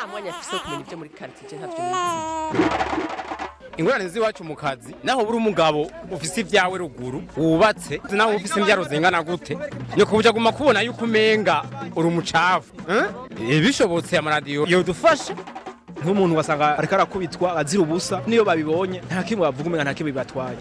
nta mwanya afise wo kumenya ibyo muri quartier ntavyo nizi ingorane z'iwacu mu kazi naho buri umugabo ufise ibyawe ruguru wubatse naho ufise imbyaro zingana gute ni kubuja guma kubona yuko umenga uri umucafu eh? bishobotse amaradiyo yodufasha nk'umuntu wasanga ariko arakubitwa azira ubusa niyo babibonye nta kimwe bavuga umenga nta kimwe bibatwaye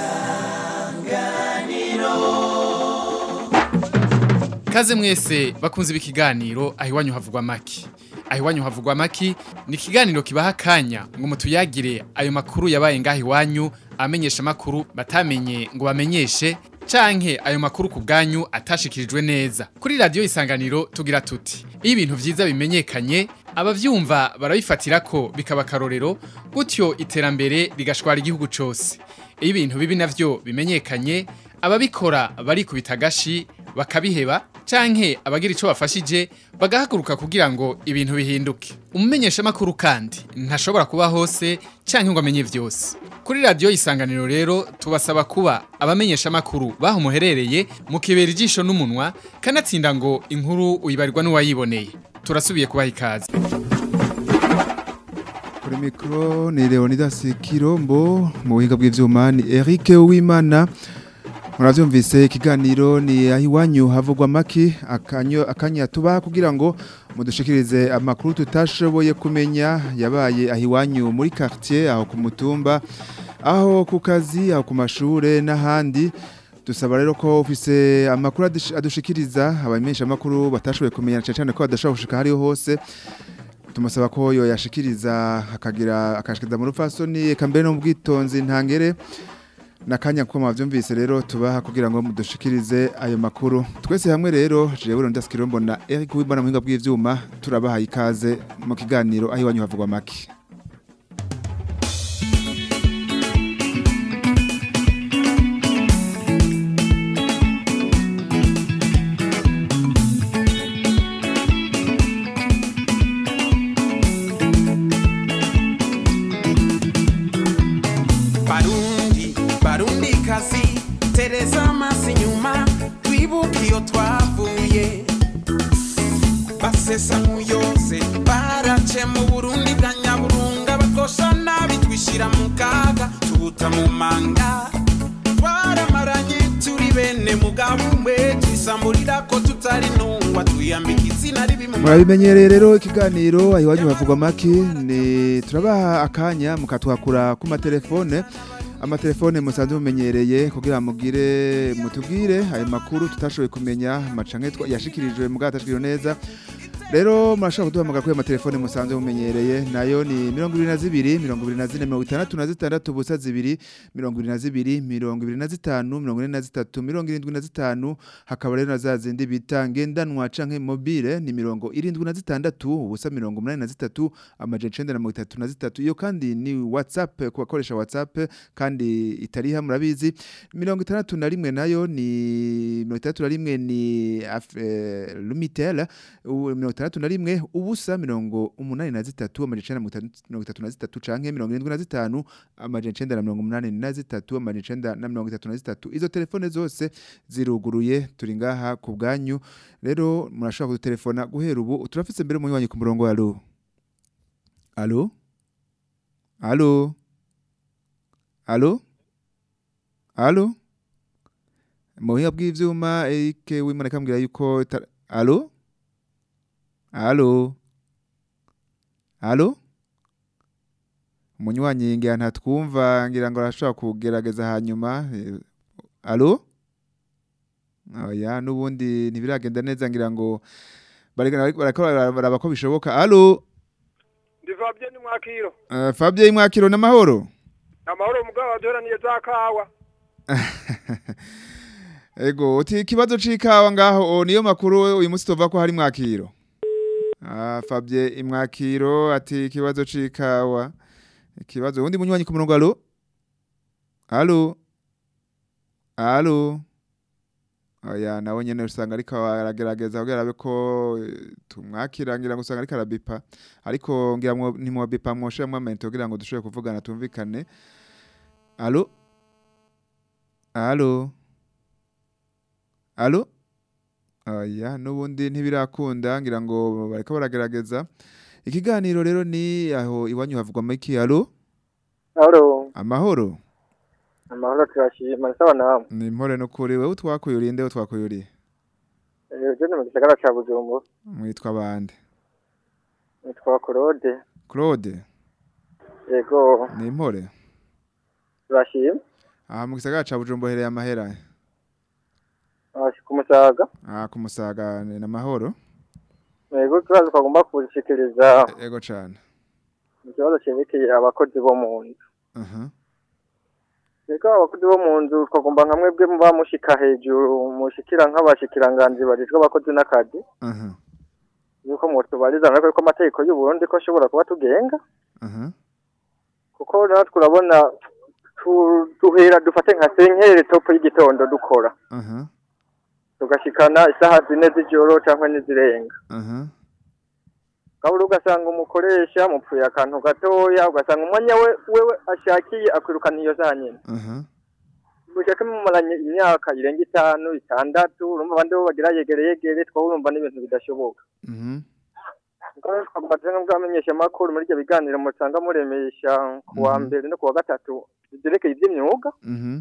Kaze mwese bakunze ibi kiganiro aho iwanyu havugwa maki. Aho iwanyu havugwa maki ni ikiganiro kibaha akanya ngo mutuyagire ayo makuru yabaye ngaho iwanyu amenyesha makuru batamenye ngo bamenyeshe canke ayo makuru ku bwanyu atashikirijwe neza. Kuri radio isanganiro tugira tuti iyo ibintu vyiza bimenyekanye abavyumva barabifatira ko bikaba karorero gutyo iterambere rigashwara igihugu cose. Iyo ibintu bibi navyo bimenyekanye ababikora barikubita agashi bakabiheba canke abagira ico bafashije bagahaguruka kugira ngo ibintu bihinduke umumenyesha makuru kandi ntashobora kuba hose canke ngo amenye vyose kuri radio isanganiro rero tubasaba kuba abamenyesha makuru baho muherereye mukibera ijisho n'umunwa kanatsinda ngo inkuru uyibarirwa n'uwayiboneye turasubiye kubaha ikaze kuri mikoro ni leonidas kirombo mu buhinga bw'ibyuma ni eric uwimana murabyumvise ikiganiro ni aho iwanyu havugwa amaki akanya tubaha kugira ngo mudushikirize amakuru tutashoboye kumenya yabaye aho iwanyu muri quartier aho ku mutumba aho ku kazi aho ku mashuri n'ahandi dusaba rero ko ufise amakuru adushikiriza abamenyesha amakuru batashoboye kumenya cyane cyane ko badashobora gushika hariho hose tumusaba ko yoyashikiriza akagira akashikiriza mu rupfasoni eka mbere no mu bwitonzi ntangere nakanya ko mwavyumvise rero tubaha kugira ngo mudushikirize ayo makuru twese hamwe rero jewe ronda skirombo na Eric Wibana muhinga bw'ivyuma turabaha ikaze mu kiganiro aho iwanyu havugwa maki barundi barundi kazi tereza amaso inyuma twibuke iyo twavuye basesa muyose barace mu burundi bwa nyaburunga batosha nabi twishyira mu kaga tubuta mu manga twaramaranye turi bene mugabo umwe twisamburira ko tutari ntungwa twiyambika izina ribi mu murabimenyereye rero ikiganiro aho iwanyu havugwa maki ni turabaha akanya mukatwakura ku matelefone amatelefone musanzwe mumenyereye kugira mugire mutubwire ayo makuru tutashoboye kumenya macanke yashikirijwe mugabo atashikiriwe neza rero murashobora kuduhamagara kuri ayo matelefone musanzwe mumenyereye nayo ni mirongo ibiri na zibiri mirongo ibiri na zine mirongo itandatu na zitandatu ubusa zibiri mirongo ibiri na zibiri mirongo ibiri na zitanu mirongo ine na zitatu mirongo irindwi na zitanu hakaba rero na za zindi bita ngendanwa canke mobile ni mirongo irindwi na zitandatu ubusa mirongo umunani na zitatu amajana icenda na mirongo itatu na zitatu iyo kandi ni whatsapp ku bakoresha whatsapp kandi itariha murabizi mirongo itandatu na rimwe nayo ni mirongo itandatu na rimwe ni af- eh, lumitel u- mirongo itandatu na rimwe ubusa mirongo umunani na zitatu amajana icenda na mirongo itandatu- mirongo itatu na zitatu canke mirongo irindwi na zitanu amajana icenda na mirongo umunani na zitatu amajana icenda na mirongo itatu na zitatu izo telefone zose ziruguruye turi ngaha ku bwanyu rero murashobora kudutelefona guhera ubu turafise mbere umunywanyi ku murongo alo alo alo alo alo mu buhinga bw'ivyuma Eric w'Imana kambwira yuko ta- alo alo alo umunywanyi ngira ntatwumva ngira ngo arashobora kugerageza hanyuma eh, alo oya n'ubundi ntibiragenda neza ngira ngo bariko bariko baraba ko bishoboka alo ndi Fabien ni mwakiro uh, Fabien Mwakiro n'amahoro amahoro mugabo waduheraniye za kawa Ego, uti ikibazo c'ikawa ngaho o, niyo makuru uyu munsi tova ko hari mwakiro. Ah, Fabie imwakiro ati ikibazo c'ikawa. Ikibazo undi munywanyi ku murongo alo? Alo? Alo? Oya, nawe nyene usanga ariko aragerageza kugira abe ko eh, tumwakira ngira ngo usanga ariko arabipa. Ariko ngira ngo ntimwobipa mwoshe mwamente kugira ngo dushobore kuvugana tumvikane. Alo? Alo? Alo? Oya, n'ubundi ntibirakunda ngira ngo bariko baragerageza. ikiganiro rero ni aho iwanyu havugwa make alo Halo, amahoro amahoro turashima sawa namwe. ni impore no kuri wewe utwakuyuriye nde utwakuyuriye Eh, je mu gisagara ca Bujumbura. mwitwa bande Nitwa Claude. Claude Yego, ni impore turashima. aha mu gisagara ca Bujumbura hereye amahera Ashi kumusaga. aha ku musaga ni amahoro Yego, turazi twagomba kushikiriza ego cane ikibazo cerekeye abakozi bo mu nzu. aha Yego, abakozi bo mu nzu twagomba nka mwebwe muba mushika hejuru mushikira nk'abashikiranganji bajejwe abakozi n'akazi. aha Yuko mutubariza natwe ko amategeko y'u Burundi ko ashobora kuba tugenga. aha Kuko natwe urabona tu- duhera dufate nka senkere topo y'igitondo dukora. aha tugashikana isaha zine z'ijoro cyangwa n'izirenga aha kabura ugasanga umukoresha mupfuye akantu gatoya ugasanga umwanya we wewe ashakiye akwirukana iyo za nyine aha mushake mumaranye imyaka irenga itanu itandatu urumva abandi bo bagira yegere yegere twaba urumva n'ibintu bidashoboka mhm Kandi twagomba turi bwamenyesha amakuru muri ibyo biganiro musanga muremesha ku wa Mhm. mbere no ku wa gatatu byerekeye iby'imyuga mhm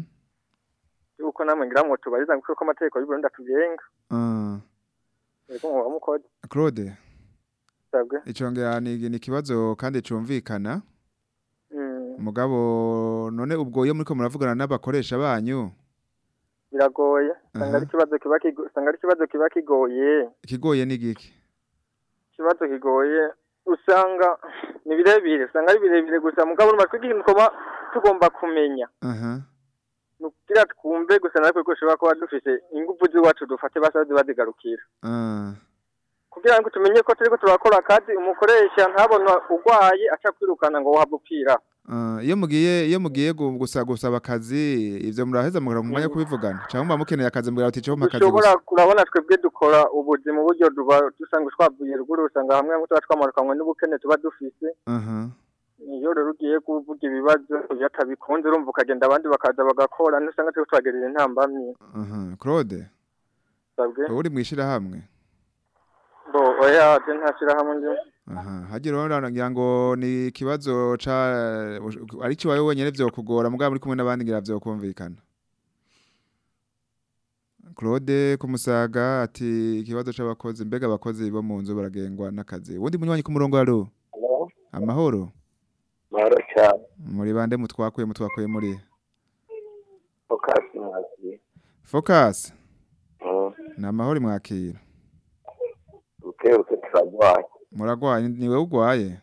yuko namwe ngira ngo tubariza kuko amategeko y'u Burundi atugenga ah yego muba mukoze Claude sabwe icongera ni ni ikibazo kandi cumvikana Mm, mugabo none ubwo iyo muriko muravugana n'abakoresha banyu biragoye usanga Aha. ari ikibazo kiba kigo- usanga ari ikibazo kiba kigoye ikigoye ni giki ikibazo kigoye usanga ni birebire usanga ari birebire gusa mugabo urumva twebwe ikintu tuba tugomba kumenya aha ni ukugira twumve gusa natwe ko dushobora kuba dufise ingufu z'iwacu dufate basa ziba zigarukira ah kugira ngo tumenye ko turiko turakora akazi umukoresha ntabona urwaye aca kwirukana ngo wahava upfira ah, iyo mugiye iyo mugiye gu- gusa gusaba akazi ivyo muraheza mugara mu mwanya wo kubivugana cyangwa muba mukeneye akazi mugira uti cyo akazi dushobora gusa kurabona twebwe dukora ubuzi mu buryo duba dusanga twavuye ruguru usanga hamwe hamwe tuba twamarukanywe n'ubukene tuba dufise aha iyo rero ugiye kuvuga ibibazo iyo atabikunze urumva ukagenda abandi bakaza bagakora ntusanga turiko turagerera intambamyi aha Claude sabwe uri mwishira hamwe bo oya je ntashira hamwe ndi aha hagira urabona ngira ngo ni ikibazo ca ari cyo wawe wenyene vyokugora mugabo muri kumwe n'abandi ngira vyokumvikana Claude kumusaga ati ikibazo c'abakozi mbega abakozi bo mu nzu baragengwa n'akazi ubundi munywanyi ku murongo alo amahoro mahoro cyane muri bande mutwakuye mutwakuye muri fokasi mwakiri Focus ni amahoro mwakira buke buke turarwaye muragwaye ni wewe ugwaye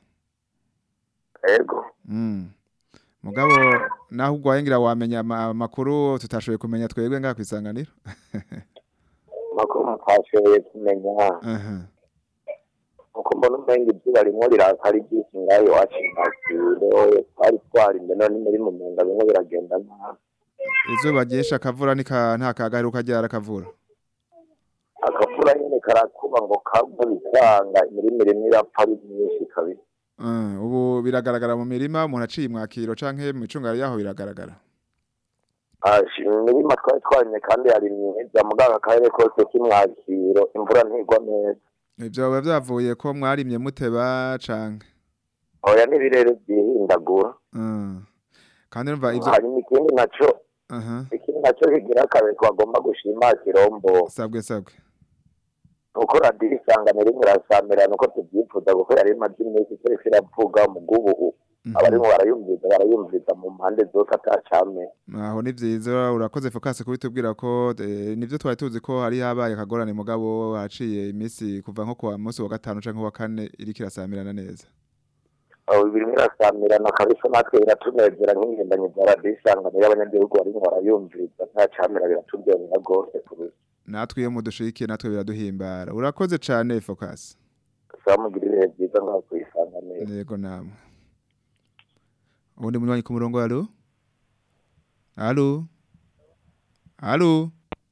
ego Mm. Mugabo naho ugwaye ngira wamenya ama- amakuru tutashoboye kumenya twebwe ngaha kwisanganiro. makuru mutashoboye kumenya Aha. uko mbona umenga izuba rimwe riraka ari ryinshi ngaho iwacu mwakire twari twarimbe none muri mu menga bimwe biragenda nabi Izuba ryesha akavura nika nta kagaheruka ryara akavura. akavura nyine karakuba ngo kagwe bisanga imirima rimwe irapfa ari myinshi kabisa Uh, ubu biragaragara mu mirima umuntu aciye mwakiro canke mu icungaro yaho biragaragara. Ashi, imirima twari twarimye kandi yari myiza muganga akarere kose k'imwakiro imvura ntigwa neza Ivyo biba vyavuye ko mwarimye muteba canke. oya n'ibirere byihindagura Uh. Kandi urumva ivyo hanyuma ikindi naco aha ikindi naco kigira akazi twagomba gushima kirombo sabwe sabwe. nuko radiyo isangano rimwe irasamira nuko tubyifuza kuko yari imaze iminsi itariko iravuga mu bw'ubu abarimo barayumviza barayumviza mu mpande zose atacame Aho ni vyiza urakoze focus kubitubwira ko eh, nivyo twari tuzi ko hari habaye akagorane mugabo haciye imisi kuva nko kwa munsi wa gatanu canke wa kane iriko irasamirana neza. aho birimo irasamirana kabisa natwe biratunezera nk'ingendanyi za radiyo isangano y'abanyagihugu barimo barayumviriza ntacamira biraturyohera rwose kurusha natwe iyo mudushikiye natwe biraduhimbara urakoze cane focus saba mugira ibihe byiza ngaho kuyisanganira yego namwe ubundi munywanyi ku murongo alo alo alo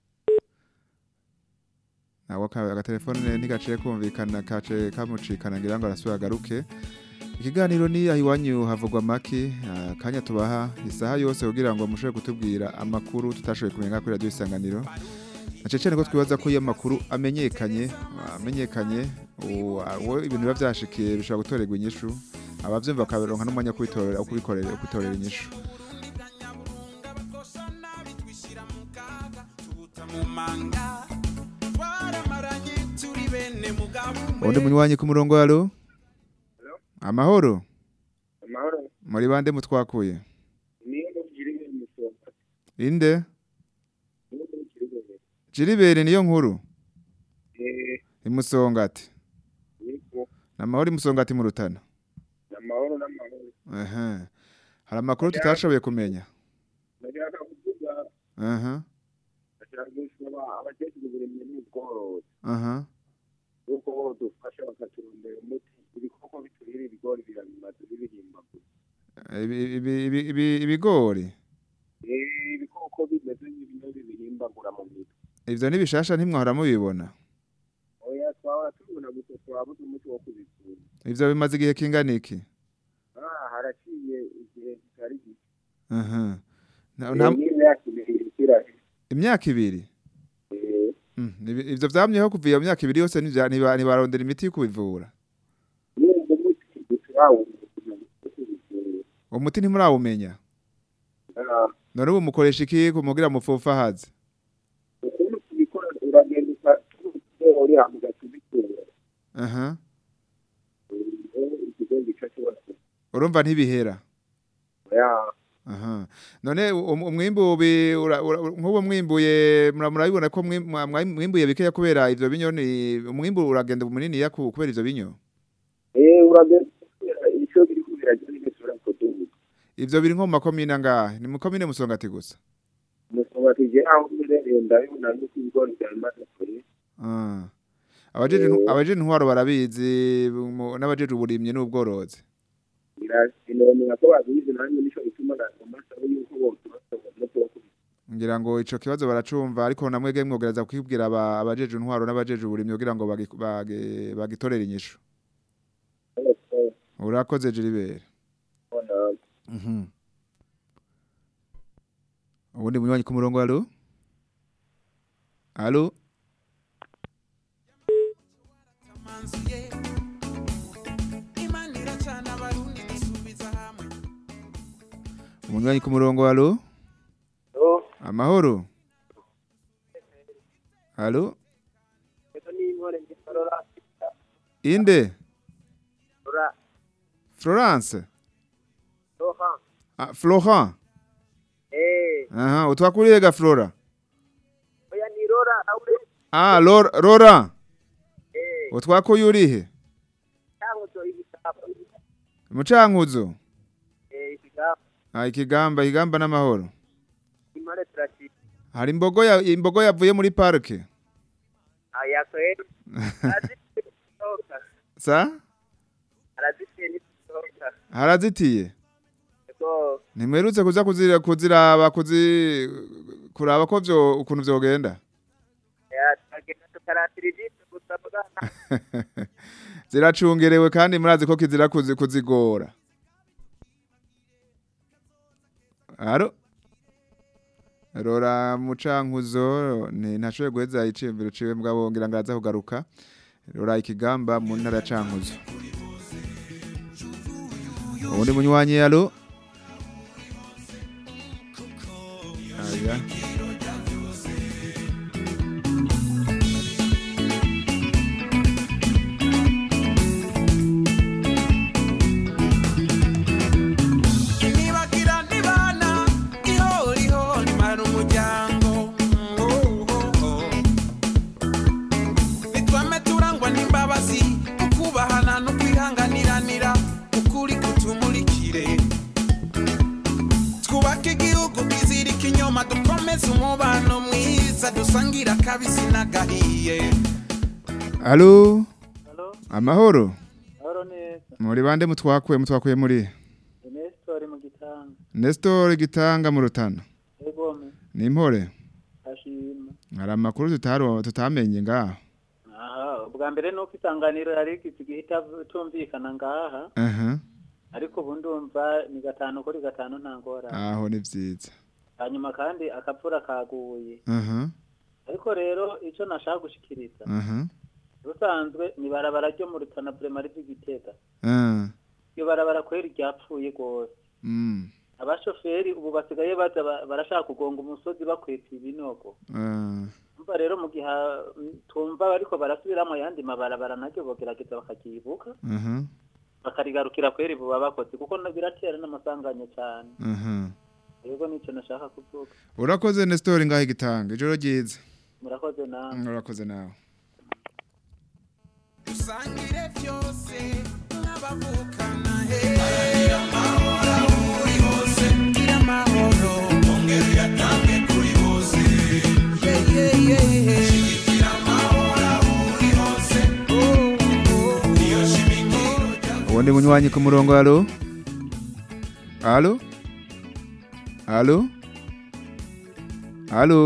nawe aka- agatelefone ntigaciye kumvikana kace kamucikana ngira ngo arasubira agaruke ikiganiro ni aho iwanyu havugwa make akanya tubaha isaha yose kugira ngo mushobore kutubwira amakuru tutashoboye kumenya kuri radiyo isanganiro na cyane cyane ko twibaza ko iyo amakuru amenyekanye amenyekanye uwo uwo ibintu biba byashikiye bishobora gutorerwa inyishu abavyumva bakaronka n'umwanya wo kubitorera wo kubikorera wo kubitorera inyishu mumanga twaramaranye turi bene mugabo umwe undi munywanyi ku murongo halo amahoro amahoro muri bande mutwakuye niyo mubwira ibintu musonga inde niyo mubwira ibintu jiribere niyo nkuru eh imusongati niko namahoro imusongati mu rutana amahoro n'amahoro aha hari amakuru tutashoboye kumenya ndashaka kuvuga aha ndashaka gusaba abakecuru uburimyi n'ubworozi aha yuko bodufasha bakaturondera umuti ibikoko biturira ibigori birabimaze bibihimbaguye Ibi- ibi- ibi- ibi- ibigori eh ibikoko bimeze nk'ibinyo bibihimbagura mu mitwe ivyo nibishasha ntimwahora mubibona oya twahora tubona gusa twabuze umuti wo kubivura ivyo bimaze igihe kingana iki ah haraciye igihe kitari gito aha Na- Eh, nta- n'imyaka ibiri ikirahera imyaka ibiri eh Mm, ibi- ivyo vyamyeho kuva iyo myaka ibiri yose ntivya- ntiba- ntibarondera imiti yo kubivura n'ubwo umuti ntiturawubona kugira ngo tubivure umuti ntimurawumenya ah none ubu mukoresha iki kumugira mupfufahaze ukuntu tubikora uragenda ukatubikora uri hamwe ugatubikura aha ikigo gica cyose urumva ntibihera ya aha none um- umwimbu bi- ura- ura- nk'ubu mwimbuye mura- murabibona ko mwi- mwa- mwa- mwimbuye bikeya kubera ivyo binyoni umwimbu uragenda muniniya ku- kubera ivyo binyo eh uragenda ukatubikura icyo biri kubirajya n'igisura kudubuka ivyo biri nko mu makomine angahe ni mu komine musongati gusa umusonga tugera aho uherereye ndabibona yuko ibigori byamaze kure Ah. abajeje intw- abajeje intwaro barabizi mu- n'abajeje uburimyi n'ubworozi birakenerwa ko babizi nanjye nicyo gituma nasaba yuko bose basabwa umuti wo kubikora ngira ngo ico kibazo baracumva ariko namwege mwogereza kwibwira aba- abajeje intwaro n'abajeje uburimyi kugira ngo bagi- bagi- bagitorere inyishu urakoze Gilbert Mhm. ubundi munywanyi ku murongo alo alo imana iracana abarundi dusubiza hamwe umunywanyi ku murongo alo amahoro alo inde Florence ah, Florent aha utwakuriye ga Flora oya ni rora aure ah Lora Lora utwakuye urihe cyangwa cyo ibitabo mucankuzo eh ibitabo ah ikigamba igamba n'amahoro imare traffic hari imbogo ya imbogo yavuye muri parke aya kweli azitoka sa arazitiye n'itoka harazitiye ko ntimwerutse kuza kuzira kuziraba kuzi kuraba ko vyo ukuntu vyogenda ya tagenda tukaratira ijisho gusa bwana ziracungerewe kandi murazi ko kizira kuzi- kuzigora aro rora mucankuzo ni ntashoboye guheza iciyumviro ciwe mugabo ngira ngo araza kugaruka rora ikigamba mu ntara ya cankuzo ubundi munywanyi alo aya nibagira nibana ihoriho nimara umuryango Oh, oh, oh. nitwame turangwa n'imbabazi ukubahana no kwihanganiranira ukuri kutumurikire twubake igihugu kizirika inyuma dukomeze umubano mwiza dusangira akabisi n'agahiye alo amahoro Mahoro neza. muri bande mutwakuye mutwakuye muri Nestor mu gitanga. Nestor gitanga mu rutana Egome. ni impore Ashima. hari amakuru tutaro tutamenye ngaho Aha, ubwa mbere nuko isanganiro yari igihita tumvikana ngaha. aha Ariko ubu ndumva ni gatanu kuri gatanu nta ngorane. aho ni vyiza Hanyuma kandi akapfura kaguye. aha ariko rero icyo nashaka gushikiriza Mhm. ubusanzwe ni barabara ryo mu rutana burema ry'igitega Ah. iyo barabara kweri ryapfuye rwose Mm. abashoferi ubu basigaye baza ba- barashaka kugonga umusozi bakweta ibinogo Ah. umva rero mu gihe ah, tumva bariko barasubiramo ayandi mabarabara naryo bogerageza bakaryibuka Mhm. bakarigarukira kweri buba bakoze kuko na- biratera n'amasanganya cyane Mhm. yego nicyo nashaka kuvuga urakoze Nestor ngaho igitanga ijoro ryiza murakoze nawe urakoze nawe dusangire byose n'abavukana he gira amahoro aho uri hose gira amahoro ongera uyatange kuri bose yeah, yeah, yeah. shigikira amahoro aho uri hose oh, oh. niyo shimikiro ubundi munywanyi ku murongo halo halo halo halo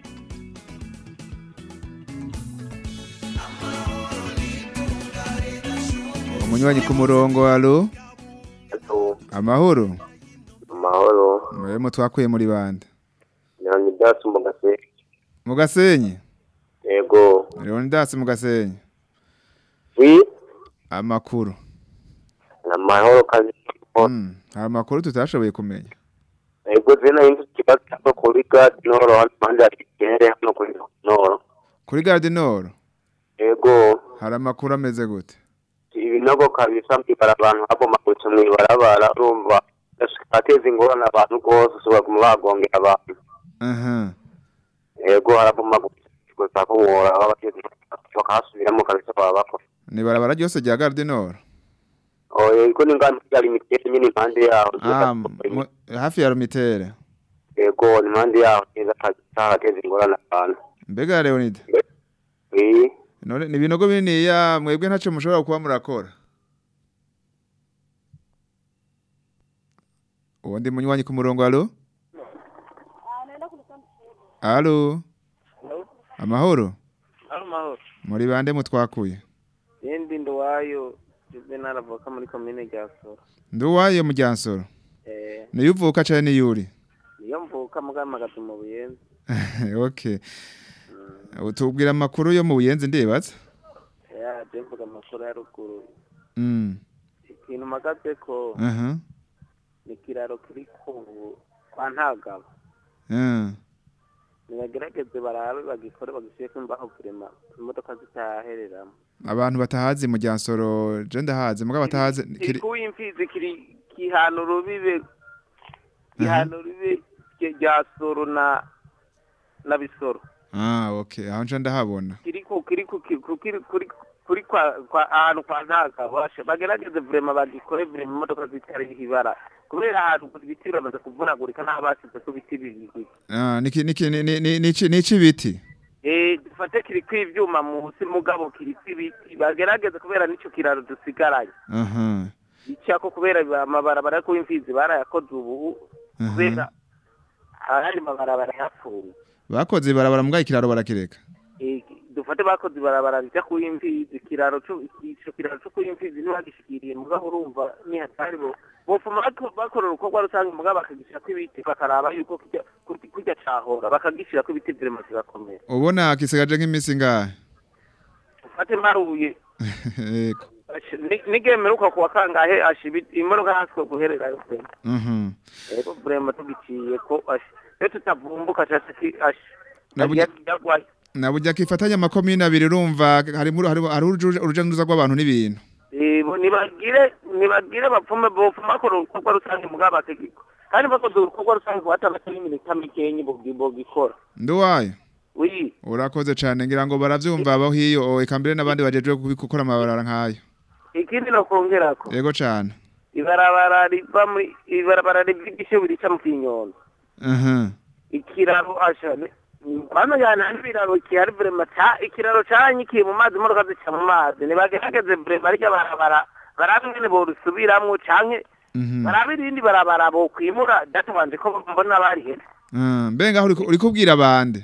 umunywanyi ku murongo halo amahoro amahoro mwebwe twakuye muri bande leonidas mugase mu gasenyi yego leonidas mu gasenyi wi amakuru ni amahoro kazi Mm, hari amakuru tutashoboye kumenya yego zena yindi kibazo cyangwa kuri gadi noro hano impande hari ikirere hano kuri noro kuri garde nord yego hari amakuru ameze gute ibinogo kabisa mbibara abantu babomagutse mu ibarabara urumva ateza ingorane abantu rwose ushobora kuma bagongera abantu aha yego harabomagutse gusa ko woraba bateze bakahasubiramo kabisa baba bakora ni barabara ryose rya garde nord oya iko ni ngano ya limitete nyine impande yaho ah, mu- hafi ya rumitere yego ni impande yaho neza kabisa hateza ingorane abantu mbega leonide wi none ni ibinogo bininiya mwebwe ntacyo mushobora kuba murakora uwundi munywanyi ku murongo halo halo amahoro amahoro muri bande mutwakuye yindi nduwayo juvenal avoka muri komine rya soro nduwaye mu ryansoro eh niyo uvuka cyane niyo uri niyo mvuka mugamagaza mu buyenzi okay utubwira amakuru yo mu buyenzi ndibaza ya je mvuga amakuru ya ruguru mm ikintu mpagaze ko aha ni ikiraro kiri ku kwa ntagabo ah nibagerageze barabe bagikore bagishyireko imbaho kurema imodoka zitahereramo abantu batahazi mu ryansoro je ndahazi mugabo batahazi kiri kiri kuwimfizi kiri kihana urubibe kihana urubibe rye- rya soro na na bisoro ah okay aho nje ndahabona kiri ku kiri ku kiri ku- kiri kuri kuri kwa kwa ahantu kwa ntaka bashe bagerageze vrema bagikore vrema imodoka zitari ibara kubera ahantu ku biti biramaze kuvunagurika nta basize ku biti bibiri ah niki niki ni- ni- ni- nici nici biti eh dufate kiri kw'ivyuma munsi mugabo kiri kw'ibiti bagerageze kubera nico kiraro dusigaranye aha icako kubera amabarabara yo kuwimfizi barayakoze ubu kubera ahandi mabarabara yapfuye bakoze barabara mbwa ikiraro barakireka Eh, dufate bakoze ibarabara rija kuwimfizi ikiraro co ico kiraro co kuwimfizi ntibagishikiriye mugabo urumva ni hatari bo bofuma bako- bakora urukorwa rusange mugabo bakagishirako ibiti bakaraba yuko kirya kurya- kurya cahora bakagishirako ibiti virema kigakomera ubona kisigaje nk'imisi ngahe ufate maruye yego ashe- ni- nigemeruka kuwa kangahe asha ibiti- imodoka haswe guhererayo vrema mhm rero vrema tugiciye ko asha iyo tutavumbuka case ki asha Naburya- yagwaye nabujya kifatanya amakomine abiri urumva harimo hari hari uruja n'uruza rw'abantu n'ibintu Eh, bo nibagire nibagire bapfume bopfuma bakora urukorwa rusange mugabo bategeko kandi bakoze urukorwa rusange batabata n'iminota mikenyi bogi- bogikora nduwayo wi urakoze cyane ngira ngo baravyumva abaho iyo eka mbere n'abandi bajejwe gukora amabarara nk'ayo ikindi nokongerako yego cyane ibarabara riva muri ibarabara riva igishebu rica mu kinyondo aha ikiraro asha ni- bano yana n'ibiraro kihari vrema ca ikiraro canyikiye mu mazi imodoka zica mu mazi nibagerageze vrema arya barabara barabe ingene borusubiramwo canke mhm barabe irindi barabara bokwimura databanje ko mbona barihera Ah, mbe ngaho uri- uri kubwira bande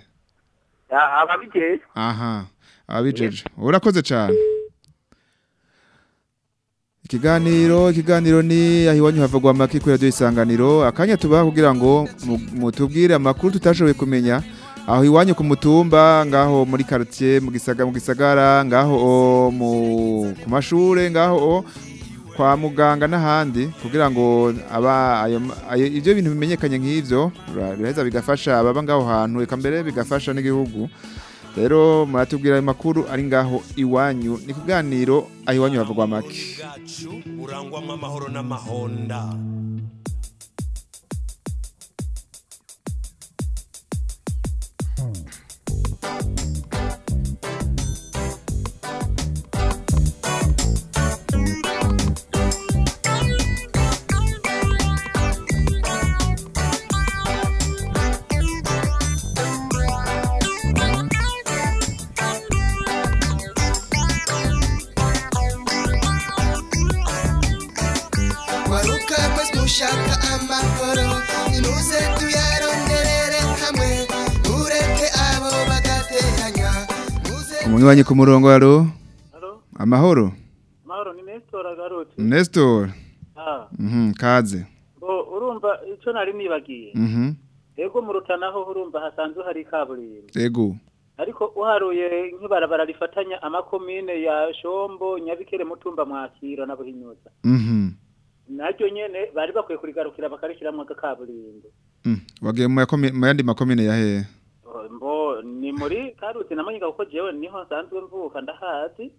ababijejwe aha abijeje urakoze cyane ikiganiro ikiganiro ni aho iwanyu havugwa amaki kuri radiyo isanganiro akanya tubaha kugira ngo mu- mutubwire amakuru tutashoboye kumenya aho iwanyu ku mutumba ngaho muri quartier mu gisaga mu gisagara ngaho o, mu ku mashure ngaho o, kwa muganga n'ahandi kugira ngo aba ayo ayo- ivyo bintu bimenyekanye nk'ivyo bira- biraheza bigafasha ababa ngaho hantu eka mbere bigafasha n'igihugu rero muratubwira ayo makuru ari ngaho iwanyu ni kuganiro aho iwanyu havugwa make urangwamo amahoro n'amahonda waruka kwezi mushaka amahoro nimuze tuyaronderere hamwe ureke abo bagateranya umunywanyi ku murongo alo amahoro mahoro ni Nestor agarutse Nestor ah mhm kaze bo urumva ico nari nibagiye mhm ego mu rutanaho urumva hasanzwe hari kaburimbo ego ariko uharuye nk'ibarabara rifatanya amakomine ya Shombo Nyabikere Mutumba Mwakiro na Buhinyuza mhm naryo nyene bari bakwiye kurigarukira bakarishiramwo kaburimbo Mm, wagiye mu yakomi- mu yandi makomine ya hehe mbo ni muri Karusi na Manyiga kuko jewe niho nsanzwe mvuka ndahazi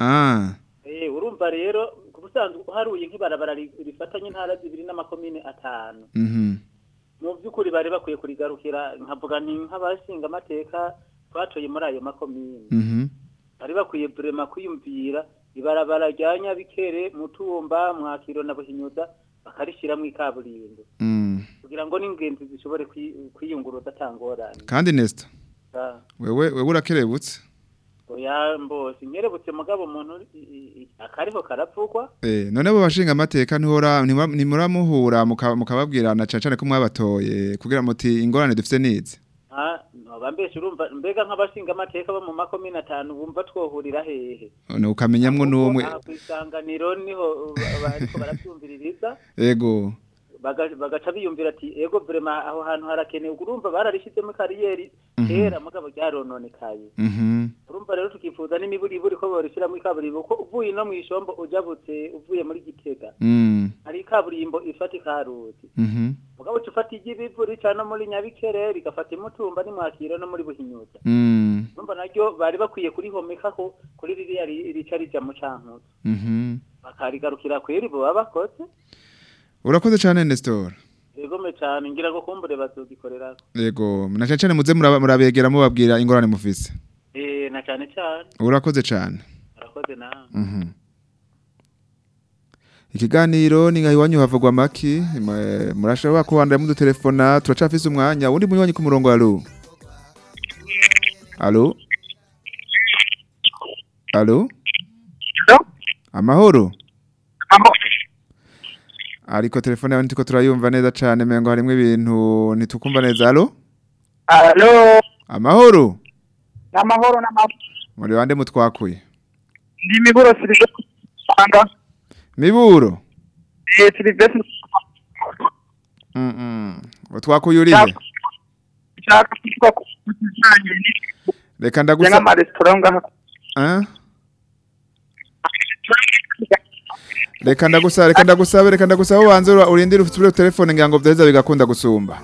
ah Eh urumva rero ku busanzwe uharuye nk'ibarabara ri- rifatanya intara zibiri n'amakomine atanu mhm mu by'ukuri bari bakwiye kurigarukira nkavuga ni nk'abashinga amateka twatoye muri ayo makomine mhm bari bakwiye burema kwiyumvira ibarabara rya nyabikere mutumba mwakiro na buhinyuza bakarishyiramo ikaburimbo mm. kugira ngo n'ingenzi zishobore kwi- kwiyunguruza atangorane kandi Nestor Ah, wewe wewe urakerebutse oya mbose nkerebutse mugabo umuntu i- i- i- akariho karavugwa Eh, none abo bashinga amateka ntihora ntimura- ntimuramuhura muka- mukababwirana cane cane ko mwabatoye kugira muti ingorane dufite nizi Ah, noba mbese urumva mbega nk'abashinga amateka bo mu makomine atanu bumva twohurira hehe none ukamenyamwo n'umwe aha kw'isanganiro niho ba- bariko baravyumviririza ego baga- bagaca biyumvira ati ego vrema aho hantu harakenewe urumva bararishizemo kariyeri Mhm. kera mugabo ryarononekaye mhm urumva rero tukifuza n'imiburiburi ko borishiramo ikaburimbo ko uvuye no mw'ishombo ujabutse uvuye muri gitega mm hari ikaburimbo ifata ikaruzi mhm mugabo uca ufata iry'ibivu rica no muri nyabikere rigafata imutumba n'imwakiro no muri buhinyuza mm urumva naryo bari bakwiye kurihomekako kuri ririya ri- rica rija mu cankuzo mhm bakarigarukira kweri bo baba bakoze urakoze cane Nestor egome cane ngira ngo kumbure bazogikorerako ego na cane cane muze muraba- murabegera mubabwira ingorane mufise Eh, na cane cane urakoze cane arakoze nawe Mhm. Ikiganiro ni nka iwanyu havugwa maki mwe- murashobora kubandanya mudutelefona turacafise umwanya undi munywanyi ku murongo alo alo alo amahoro ariko telefone yawe ntiko turayumva neza cane mengo harimwo ibintu ntitukumva neza alo Alo, amahoro n'amahoro n'amahoro. muri bande mutwakuye Ndi miburo Silvestre Rwanda. miburo Eh, Silvestre mm -mm. utwakuye urihe nshaka kuvuga ku bijanye ni reka Jenga ndagusa ama restaurant ngaha. Ah? reka ndagusa reka ndagusabe reka ndagusabe ubanze ura- urindire ufite telefone ngira ngo vyaheza bigakunda gusumba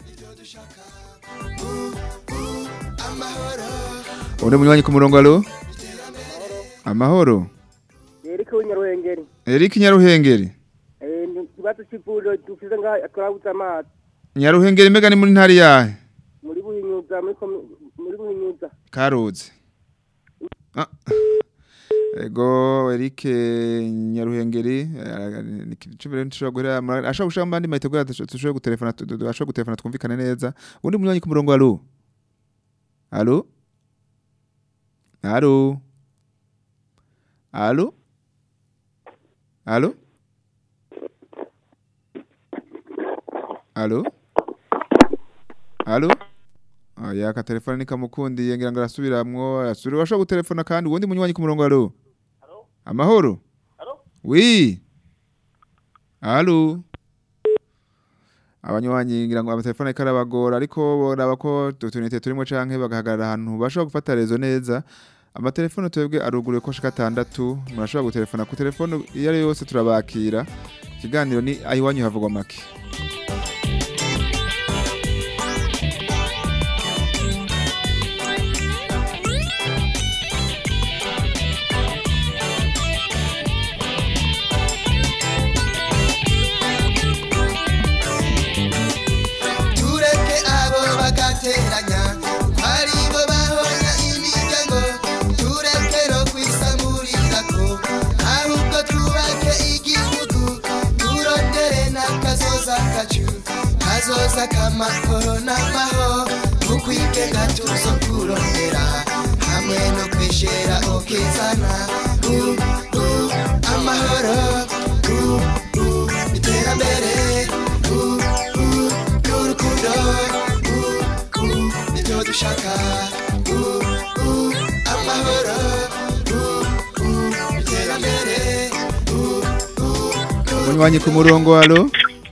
undi munywanyi ku murongo alo amahoro Eric w'Inyaruhengeri. Eric Nyaruhengeri Eh ni kibazo c'ivuriro dufise nga twabuze amazi Nyaruhengeri mega ni muri ntari yahe muri buhinyuza muri komi- muri buhinyuza. Karuzi Ah. Ego Eric Nyaruhengeri eh, ni kicubere ntushobora guhera ashobora gushaka mbandi mayite gura tushobora gutelefona tu- tu- ashobora gutelefona twumvikane neza undi munywanyi ku murongo alo Alo Alo Alo Alo Alo Alo Oya ka telefone ni kamukundiye ngira ngo arasubiramwo asubira washobora gutelefona kandi uwundi munywanyi ku murongo alo Amahoro Oui Alo abanywanyi ngira ngo amatelefone ariko arabagora ariko boraba ko utunite turimo canke bagahagarara ahantu bashobora gufata rezo neza amatelefone twebwe aruguruye ko shika atandatu murashobora gutelefona ku telefone iyo ari yo yose turabakira ikiganiro ni ayiwanyu havugwa make tureke abo bagateranya ari bo bahonya imiryango tureke no kwisamurirako ahubwo twubake igihugu turondere n'akazoza kacu kazoza k'amahoro n'amahoro mu kwigenga tuzo kurondera hamwe no kwishera ukizana uh, uh, amahoro uh, uh, iterambere uh, uh, n'urukundo uh, uh, nibyo dushaka uh, uh, amahoro uh, uh, iterambere uh, uh, umunywanyi ku murongo alo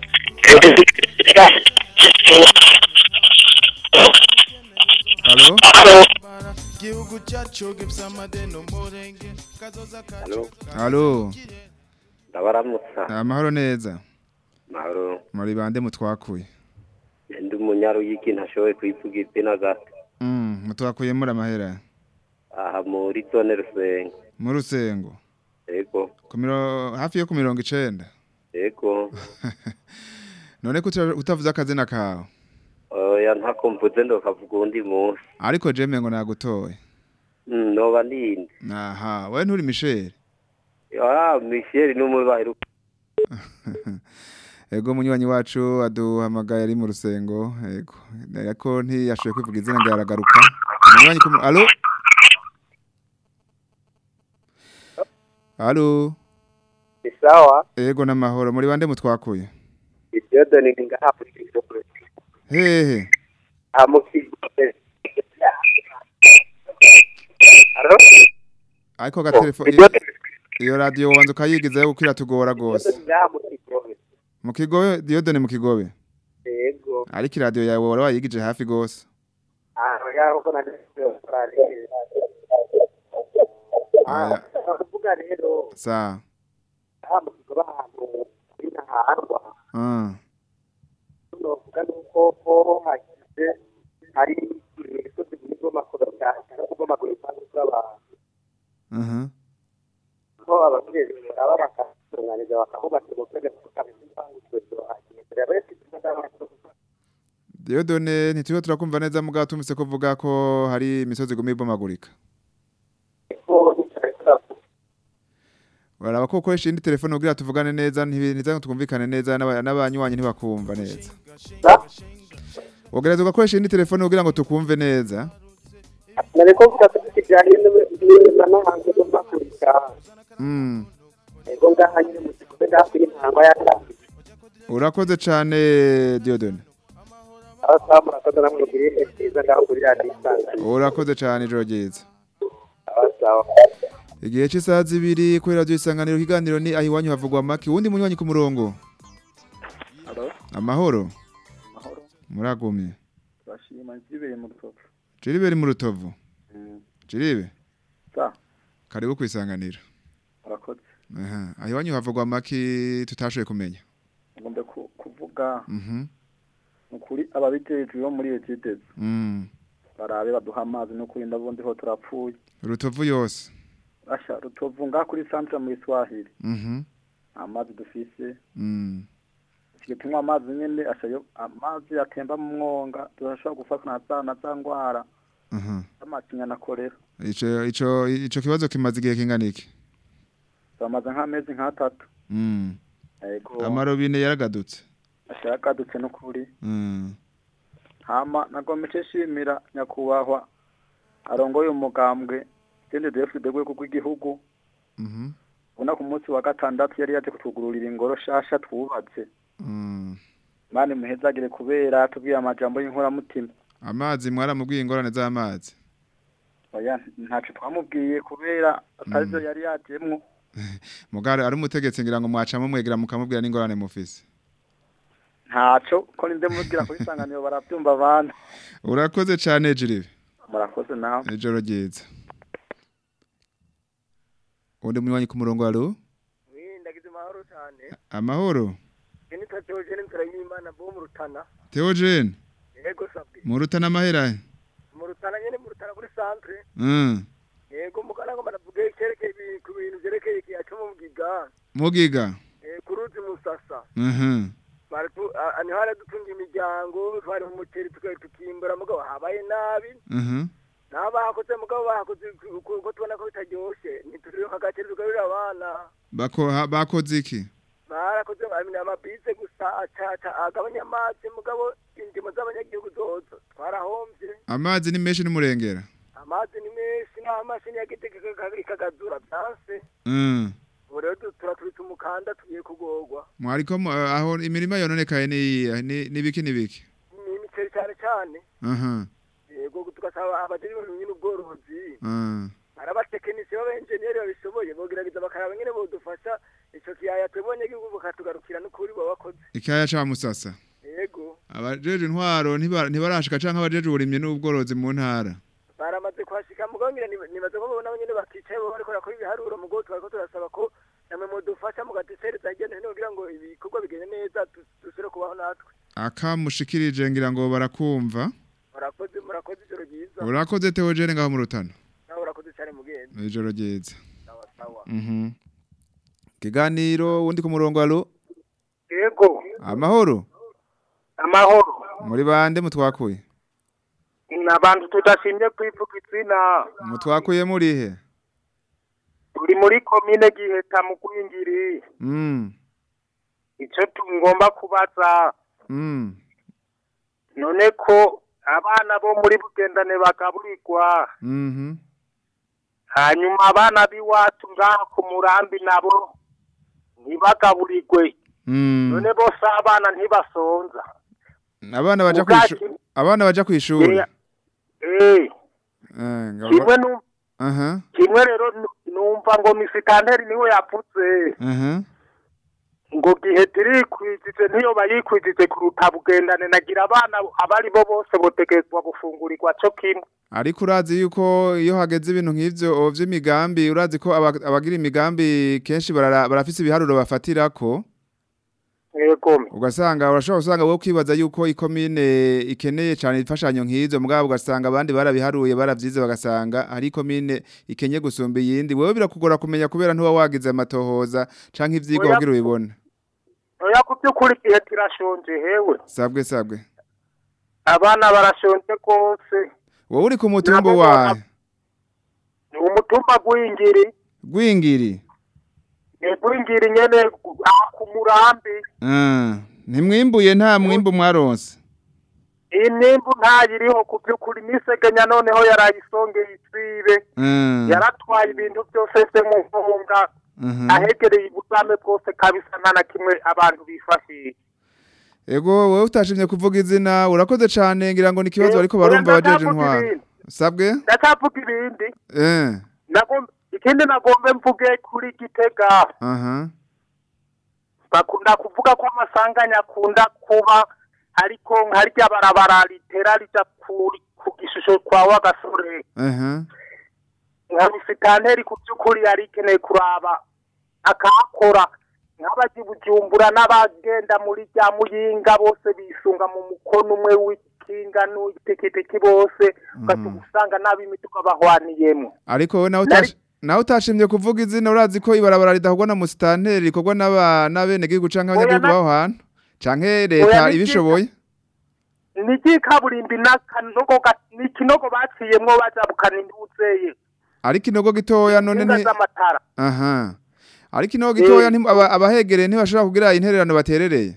alo gihugu cyacu gifite amadeni umurenge kazoza kacu alo ndabaramutsa amahoro neza mahoro muri bande mutwakuye ndi umunyaruyigi ntashoboye kuyivuga izina gato Mm, mutwakuye muri amahera aha muri zone rusengo mu rusengo yego ku miro hafi yo ku mirongo icenda yego none ko uta- utavuze akazina kawe oya ntako mvuze ndokavuga undi munsi ariko jeme ngo nagutoye Mm, noba ninde aha wewe nturi Michel ah michel ni umwe baheruka ego munywanyi wacu aduhamagaye ari mu rusengo ego ariko ntiyashoboye kwivuga izina ngo yaragaruka munywanyi ku mu- alo alo ni sawa ego n'amahoro muri bande mutwakuye ibyodo ni ngaha muri kigobe hehe aha mu kigobe Alo? ariko gatelefone iyo radio wanze ukayigizayo kuko iratugora rwose ngaha mu kigobe mu kigobe diyodone mu kigobe yego ariko iradiyo yawe wari wayigije hafi rwose aha ngaho ko nari Aya, kuvuga rero sawa aha mu kigobe ahantu kuri ntaharwa Ah, novuga nuko ho hagize hari imisozi n'ubwomakuru cyane n'ubwomakuru kandi bw'abantu aha. ko ababyeyi baba bakatunganiza bakahubaka ubutega tukamenya impanguzwe zohagiye rero rero diyodone ntituriho turakumva neza mugabo tumvise ko uvuga ko hari imisozi iguma ibomagurika baraba ko ukoresha indi telefone kugira tuvugane neza ntibiza twumvikane neza n'aba- n'abanywanyi ntibakumva neza wogereza ugakoresha indi telefone kugira ngo tukumve neza nariko mvuga ko kijyanye n'amahanga y'umakurika Mm, ego ngaha nyine mu kigobe hafi y'intanga yatangiye urakoze cyane diyodone aho saa murakoze namwe mugire ibihe byiza ngaho kuri radiyo isanganiro urakoze cyane ijoro ryiza aho sawa igihe cy'isaha zibiri kuri radiyo isanganiro ikiganiro ni aho iwanyu havugwa amaki uwundi munywanyi ku murongo amahoro muragumye bashima nzibere mu rutovu jiribe ri mu rutovu jiribe sa karibu ku isanganiro murakoze aha aho iwanyu havugwa amaki tutashoboye kumenya ngombe ku- kuvuga mhm ni ukuri ababijejwe bo muri etidezi mm barabe baduha amazi no kurinda bundi ho turapfuye rutovu yose asha rutovu ngaha kuri santre mu iswahili mhm nta mazi dufise mm tugiye tunywa amazi nyene asha yo amazi atemba mu mwonga turashobora gufatwa na za na za ngwara aha z'amacinya na korera ico ico ico kibazo kimaze igihe kingana iki bamaze nk'amezi nk'atatu mm yego amarobine yaragadutse asha yagadutse n'ukuri mm hama nagomeje shimira nyakubahwa arongoye umugambwe CNDD-FDD rwego rw'igihugu mhm ubona ku munsi wa gatandatu yari yaje kutugururira ingoro shasha twubatse mm mani muhezagire kubera tubwiye amajambo y'inkoramutima amazi mwaramubwiye ingorane z'amazi oya ntaco twamubwiye kubera atarizo yari yajemwo mugare ari umutegetsi ngira ngo mwacamo mwegera mukamubwira n'ingorane mufise ntaco ko ninde mubwira kuri isanganiro barabyumva abantu urakoze cyane jiribe murakoze nawe ijoro ryiza undi munywanyi ku murongo alo ndagize amahoro cyane amahoro iyo nitwa teogene nzira y'imana bo mu rutana Theogene yego sabwe mu rutana amahera mu rutana nyine mu rutana kuri centre mm yego mugana ngo banavuge icyerekeye ibi- ku bintu byerekeye ikiya cyo mu bwiga mugiga eh, ku ruzi musasa mhm Baratu- a- a- niho haradutunga imiryango twari mu muceri tuka- tukimbura mugabo habaye nabi mhm nabo bahakoze mugabo bahakoze ku- ku- uko tubona ko bitaryoshe ntituriho agaceri tugarurira abana bako ha- bakoze iki barakoze amina amabise gusa acaca agabanya amazi mugabo indimo z'abanyagihugu zozo twarahombye amazi ni menshi n'umurengera amazi ni menshi n'amashini yagitega ikagazura byanse mm ubu rero du- turaturitse umukanda tugiye kugorwa mwariko mu- aho imirima yononekaye ni iyihe? ni nibiki nibiki ni imiceri cyane cyane aha yego tugasaba abajejwe ibintu n'ubworozi ah arabatekinisiye b'abenjeniyeri babishoboye bogerageza bakaraba nyine bodufasha ico kiyaya twebonye gihugu bakatugarukira n'ukuri baba bakoze ikaya ca musasa yego abajeje intwaro ntiba- ntibarashika canke abajeje uburimyi n'ubworozi mu ntara baramaze kuhashika mugongera nibaze ko babona nyine bakicaye bo bariko barakora ibiharuro mugo twariko turasaba ko namwe mudufasha mugadusereza hirya no hino kugira ngo ibikorwa bigende neza du- dusubire kubaho natwe akamushikirije ngira ngo barakumva murakoze murakoze ijoro ryiza urakoze Theogene ngaho mu rutana nawe urakoze cyane mugenzi ijoro ryiza sawa sawa mhm kiganiro undi ku murongo alo yego amahoro amahoro muri bande mutwakuye ni abantu tudashimye kwivuga izina mutwakuye murihe turi muri komine giheta mu kwingiri mm icyo tugomba kubaza mm none ko abana bo muri bugendane bagaburirwa mhm hanyuma abana b'iwacu ngaha ku murambi nabo ntibagaburirwe mm none bose abana ntibasonza abana baja Ubwacu- kwishu abana baja kwishuri Eh, eh eh ngabo kimwe nu aha kimwe rero nu- numva ngo misitanteri niwe yavuze aha ngo gihe turikwijije niyo bayikwijije kuruta bugendane nagira abana abari bo bose botegezwa gufungurirwa cyo kimwe ariko urazi yuko iyo hageze ibintu nk'ivyo vy'imigambi urazi ko aba- abagira imigambi kenshi barara- barafise ibiharuro bafatirako yego ugasanga urashobora gusanga wowe kwibaza yuko ikomine ikeneye cyane imfashanyo nk'izo mugabo ugasanga abandi barabiharuye baravyize bagasanga hari ikomine ikenye gusumba iyindi wewe birakugora kumenya kubera ntuba wagize amatohoza canke ivyigwa Oya. kugira ubibone oya ku by'ukuri igihe kirashonje hewe sabwe sabwe abana barashonje rwose wowe uri ku mutumba wawe ni umutumba gw'ingiri gwingiri ni gw'ingiri nyene aha ku murambi Ah, ntimwimbuye nta mwimbu mwaronse iyi nimbu ntayiriho ku by'ukuri nisegenya noneho yarayisongeye isibe Mm. yaratwaye ibintu byose se mu nkunga Mhm. ahegereye ubusame bwose kabisa nta na kimwe abantu bifashisha Ego wowe utashimye kuvuga izina urakoze cane ngira ngo ni ikibazo Eh, bariko barumva oya, abajeje ndacyavuga intwaro ibindi. sabwe ndacyavuga ibindi eh Nagom- ikindi nagombe mvuge kuri gitega aha bakunda kuvuga ko amasanganya akunda kuba ariko nkarya barabara ritera rija ku ku gishusho kwa wagasore aha nka misitanteri ku by'ukuri yari ikeneye kuraba akahakora nk'abaji bujumbura n'abagenda muri rya muyinga bose bisunga mu mukono umwe w'ikinga n'uw'itikitiki bose ugaca usanga n'ab'imituka bahwaniyemo ariko wowe nawe Nari- utashi nawe utashimye kuvuga izina urazi ko ibarabara ridakorwa na musitanteri rikorwa n'aba n'abenegihugu canke abanyagihugu na- baho hantu canke leta ni ibishoboye ni ry'ikaburimbi n'akanogo ga- ni ikinogo baciyemwo bajabukana induzeye ariko inogo gitoya none inga nti z'amatara aha ariko inogo gitoya nti- aba- abahegereye ntibashobora kugira intererano baterereye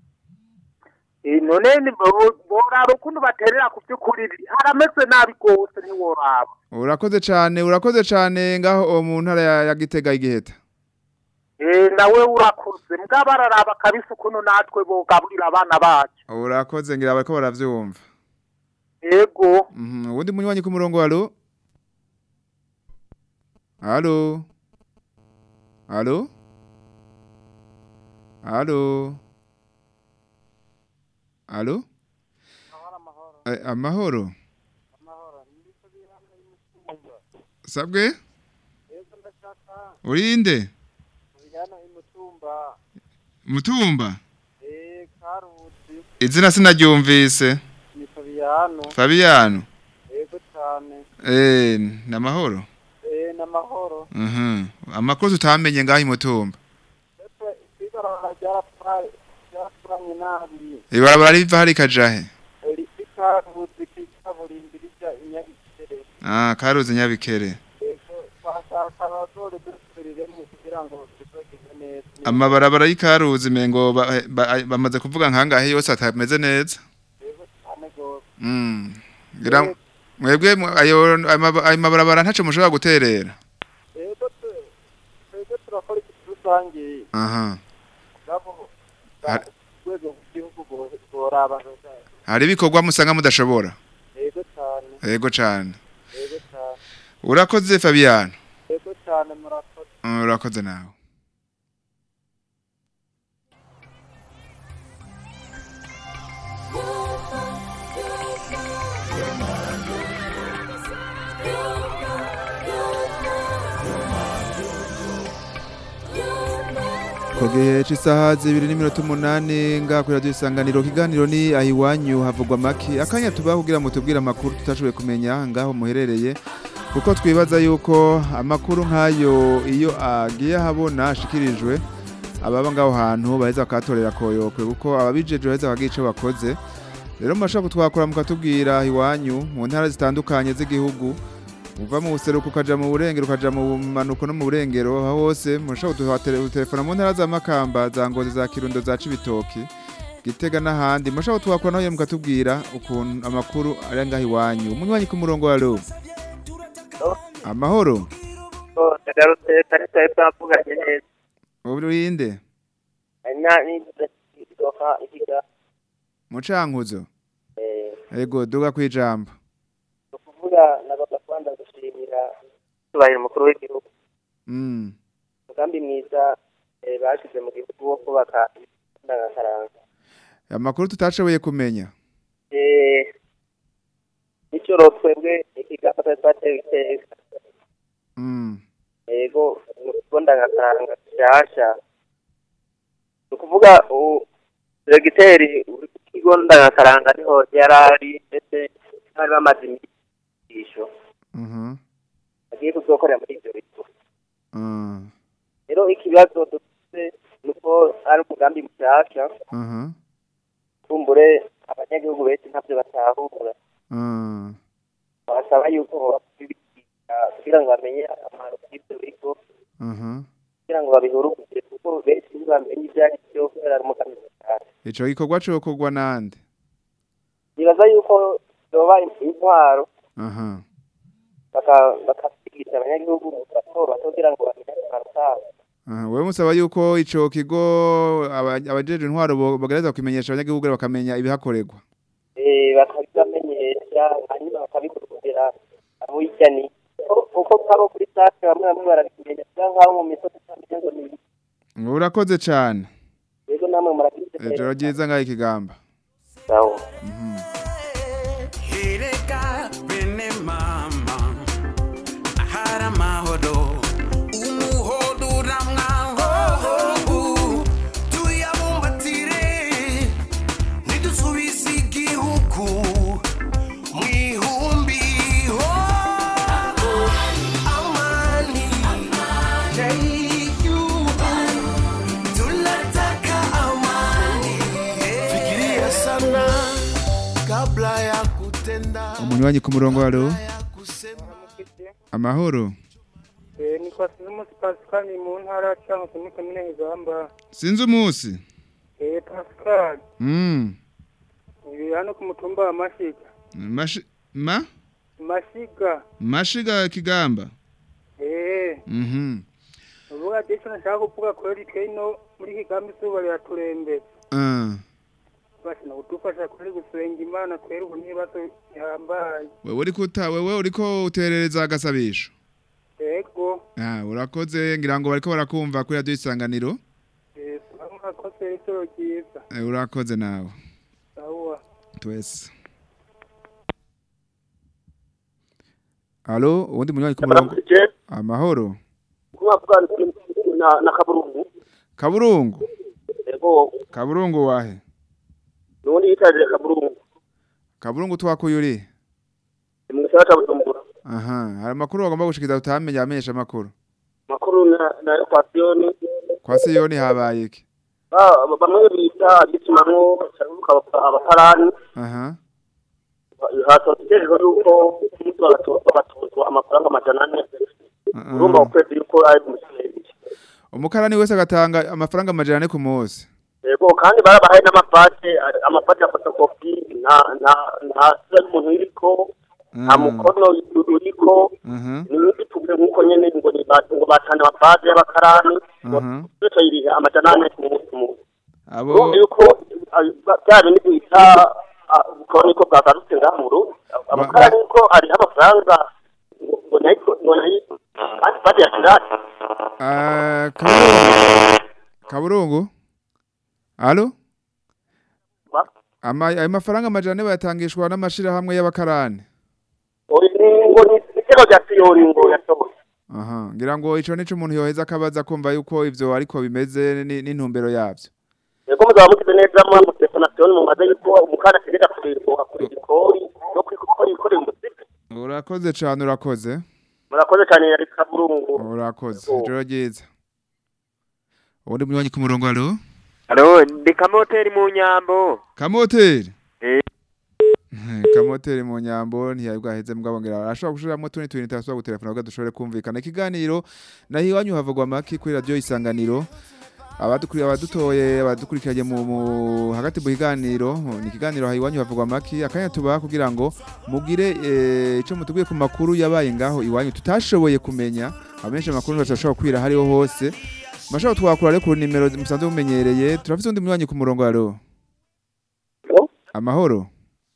Eh, none ni bo- boraba ukuntu baterera ku by'ukuri harameze nabi rwose ntiworaba urakoze cane urakoze cane ngaho o mu ntara ya, ya Gitega igiheta Eh, nawe urakuze mbwa bararaba kabisa ukuntu natwe bogaburira abana bacu urakoze ngira bariko baravyumva yego Mhm, uwundi munywanyi ku murongo alo alo alo alo Alo? Eh, amahoro. Sabwe? Urinde? Mutumba? Izina sinaryumvise. ni Fabiano Fabiano. yego cyane Eh, namahoro. eh n'amahoro Mhm. Amakuru tutamenye ngaho imutumba. ibarabara ryarapfaye ryarapfanye nabi Ibarabara riva hari kajahe. rikaruzi kikaburimbi rija inyabikere Ah, karuzi nyabikere. yego twashaka abazore dusubiriremo kugira ngo tuzogeze neza Amabarabara y'ikaruzi mengo ba- ba- bamaze kuvuga nkangahe yose atameze neza. cyane gose Mm. Gira mwebwe mu- ayo amaba- ayo mabarabara ntaco mushobora guterera. yego tu- twebwe turakora ikintu rusange Aha. nabo Har- urwego rw'igihugu bo- boraba Hari ibikorwa musanga mudashobora. yego cyane Yego cane. yego cyane Urakoze Fabiano. yego cyane murakoze Mm, Urakoze nawe. Ku gihe cy'isaha zibiri n'iminota umunani ngaha kuri radiyo isanganiro ikiganiro ni aho iwanyu havugwa amaki akanya tubaho kugira ngo tubwire amakuru tutashoboye kumenya ngaho muherereye kuko twibaza yuko amakuru nk'ayo iyo agiye ahabona ashikirijwe ababa ngaho hantu baheza bakahatorera koyokwe kuko ababijeje baheza bakagira icyo bakoze rero murashobora kutwakora mukatubwira aho iwanyu mu ntara zitandukanye z'igihugu uva mu buseruko ukaja mu burengero ukaja mu manuko no mu burengero aho hose murashobora kudutelefona mu ntara za Makamba za Ngozi za Kirundo za Cibitoki Gitega n'ahandi murashobora kutuhakora naho mukatubwira ukuntu amakuru ari ngaho iwanyu umunywanyi ku murongo wa ro amahoro ndagarutse kare twari twavuganye neza urinde hanyuma n'idoka ikiga mucankuzo eh ego duga kwijambo kuvuga nabaga kwanda gushimira tubahira umukuru w'igihugu mm umugambi mwiza eh, bashize mu gihugu wo kubaka indangakaranga amakuru tutashoboye kumenya eh nicyo twebwe ikigamba twari twatewe iteka mm yego mu kigo ndangakaranga gishasha ni ukuvuga ubu diregiteri w'ikigo ndangakaranga niho yari ari ndetse bari bamaze imigisho mhm agiye kuzokorera muri ibyo bigo mm rero ikibazo dufite ni uko ari umugambi mushyashya mhm kumbure abanyagihugu benshi ntabyo batahura mm basaba yuko babibigisha kugira ngo bamenye akamaro k'ibyo bigo mhm kugira ngo babihurugire kuko benshi ntibamenye ibyo ari byo kubera ari umugambi mushyashya ico gikorwa cokorwa nande nibaza yuko yoba intwaro aha baka- bakabyigisha abanyagihugu bato bato kugira ngo bamenye akamaro kabo aha wewe musaba yuko ico kigo aba- abajeje intwaro bo- bagereza kumenyesha abanyagihugu bakamenya ibihakorerwa Eh, bakabibamenyesha hanyuma bakabikurikiza abo hirya ni uko kabo kuri sake bamwe bamwe barabimenya cyangwa nk'abo mu misozi utamenya ngo ni ibiki. urakoze cane rero namwe murabizi ijoro ryiza ngaho ikigamba sawa Ereka bene mama ahari amahoro umuhodo uramwahobu tuyabumbatire ntidusubize igihugu mu ihumbi ho amani y'igihugu tunataka amani fikiria sana kabla ya kutenda umunywanyi ku murongo wa ro amahoro Eh, ni kwa Sizimusi Pascal mu ntara cyangwa se muri komine Higamba. sinzi umunsi Eh, Pascal, mm ibi hano ku mutumba wa Mashiga. Mashi, ma Mashiga. mashiga kigamba Eh, mhm uvuga ati icyo nashaka kuvuga kweli twino muri Higamba izuba riraturembera. ah Bashina kudufasha kuri gusenga Imana twere ubu n'ibibazo bihambaye. wewe uriko uta wewe uriko uterereza agasabisho Yego, ah urakoze ngira ngo bariko barakumva kuri radio isanganiro eh, murakoze ijoro ryiza. Eh, urakoze nawe Sawa. twese Alo, uwundi munywanyi ku murongo. Amahoro. kubavuga na na kaburungu Kaburungu. ego Kaburungu wahe? nubundi yitaje kaburungu Kaburungu twakuyuri. mu gisagara ca bujumbura Aha, hari amakuru bagomba gushikiza utamenya amenyesha amakuru. makuru na na equation Kwa Siyoni habaye iki? ba bamwe bita gitumamwo bacaruka abatarani Aha. hatotejwe yuko umunsi bagatozwa amafaranga amajana ane urumva ukwezi yuko ari umusenyi Umukarani wese agatanga amafaranga amajana ane ku munsi. ego kandi barabahaye n'amapate amapate ya fotokopi nta nta nta sura y'umuntu iriko nta mukono uriko Mhm. ni nk'igituke nk'uko nyene ngo ni ba- ngo batanga amapate y'abakarani Mhm. bityo yirihe amajana ane ku munsi umwe Abo urumva yuko ah, bya bindi bita ah, ubukoroni ko bwagarutse ngaha mu Burundi abakarani ko hariho amafaranga ngo- ngo nayo ngo nayo kandi pate ya kirasi Ah, Kaburungu. Kaburungu. Alo? Ama ayo mafaranga amajana ane bayatangishwa n'amashirahamwe y'abakarani. Oya, ni- ngo ni igitego rya siyoni ngo yasohoye Aha, ngira ngo ico nico umuntu yoheza akabaza kumva yuko ivyo ariko bimeze ni- n'intumbero yavyo. Ego muzaba mugize neza mwa mutelefone mumaze yuko umukara ategeka kurirwa kuri ikori no kuri gukora ikorera umuziki Urakoze cane urakoze. murakoze cyane yari kaburungu Urakoze. Ijoro ryiza. Ubundi munywanyi ku murongo alo? Halo, ndi kamoteri mu nyambo. Kamoteri. Eh. Kamoteri mu nyambo ntiyabwaheze mugabo ngira arashobora gushiramo tuni tuni tasubira gutelefona kugira dushobore kumvikana ikiganiro naho iwanyu havugwa maki kuri radio isanganiro abadukuri abadutoye abadukurikiranye mu, mu hagati mu kiganiro ni ikiganiro iwanyu havugwa maki akanya tubaha kugira ngo mugire eh, ico mutubwiye ku makuru yabaye ngaho iwanyu tutashoboye kumenya abenshi amakuru bashobora kwira hariho hose mashobora twakura rero ku nimero musanzwe mumenyereye turafise undi munywanyi ku murongo alo amahoro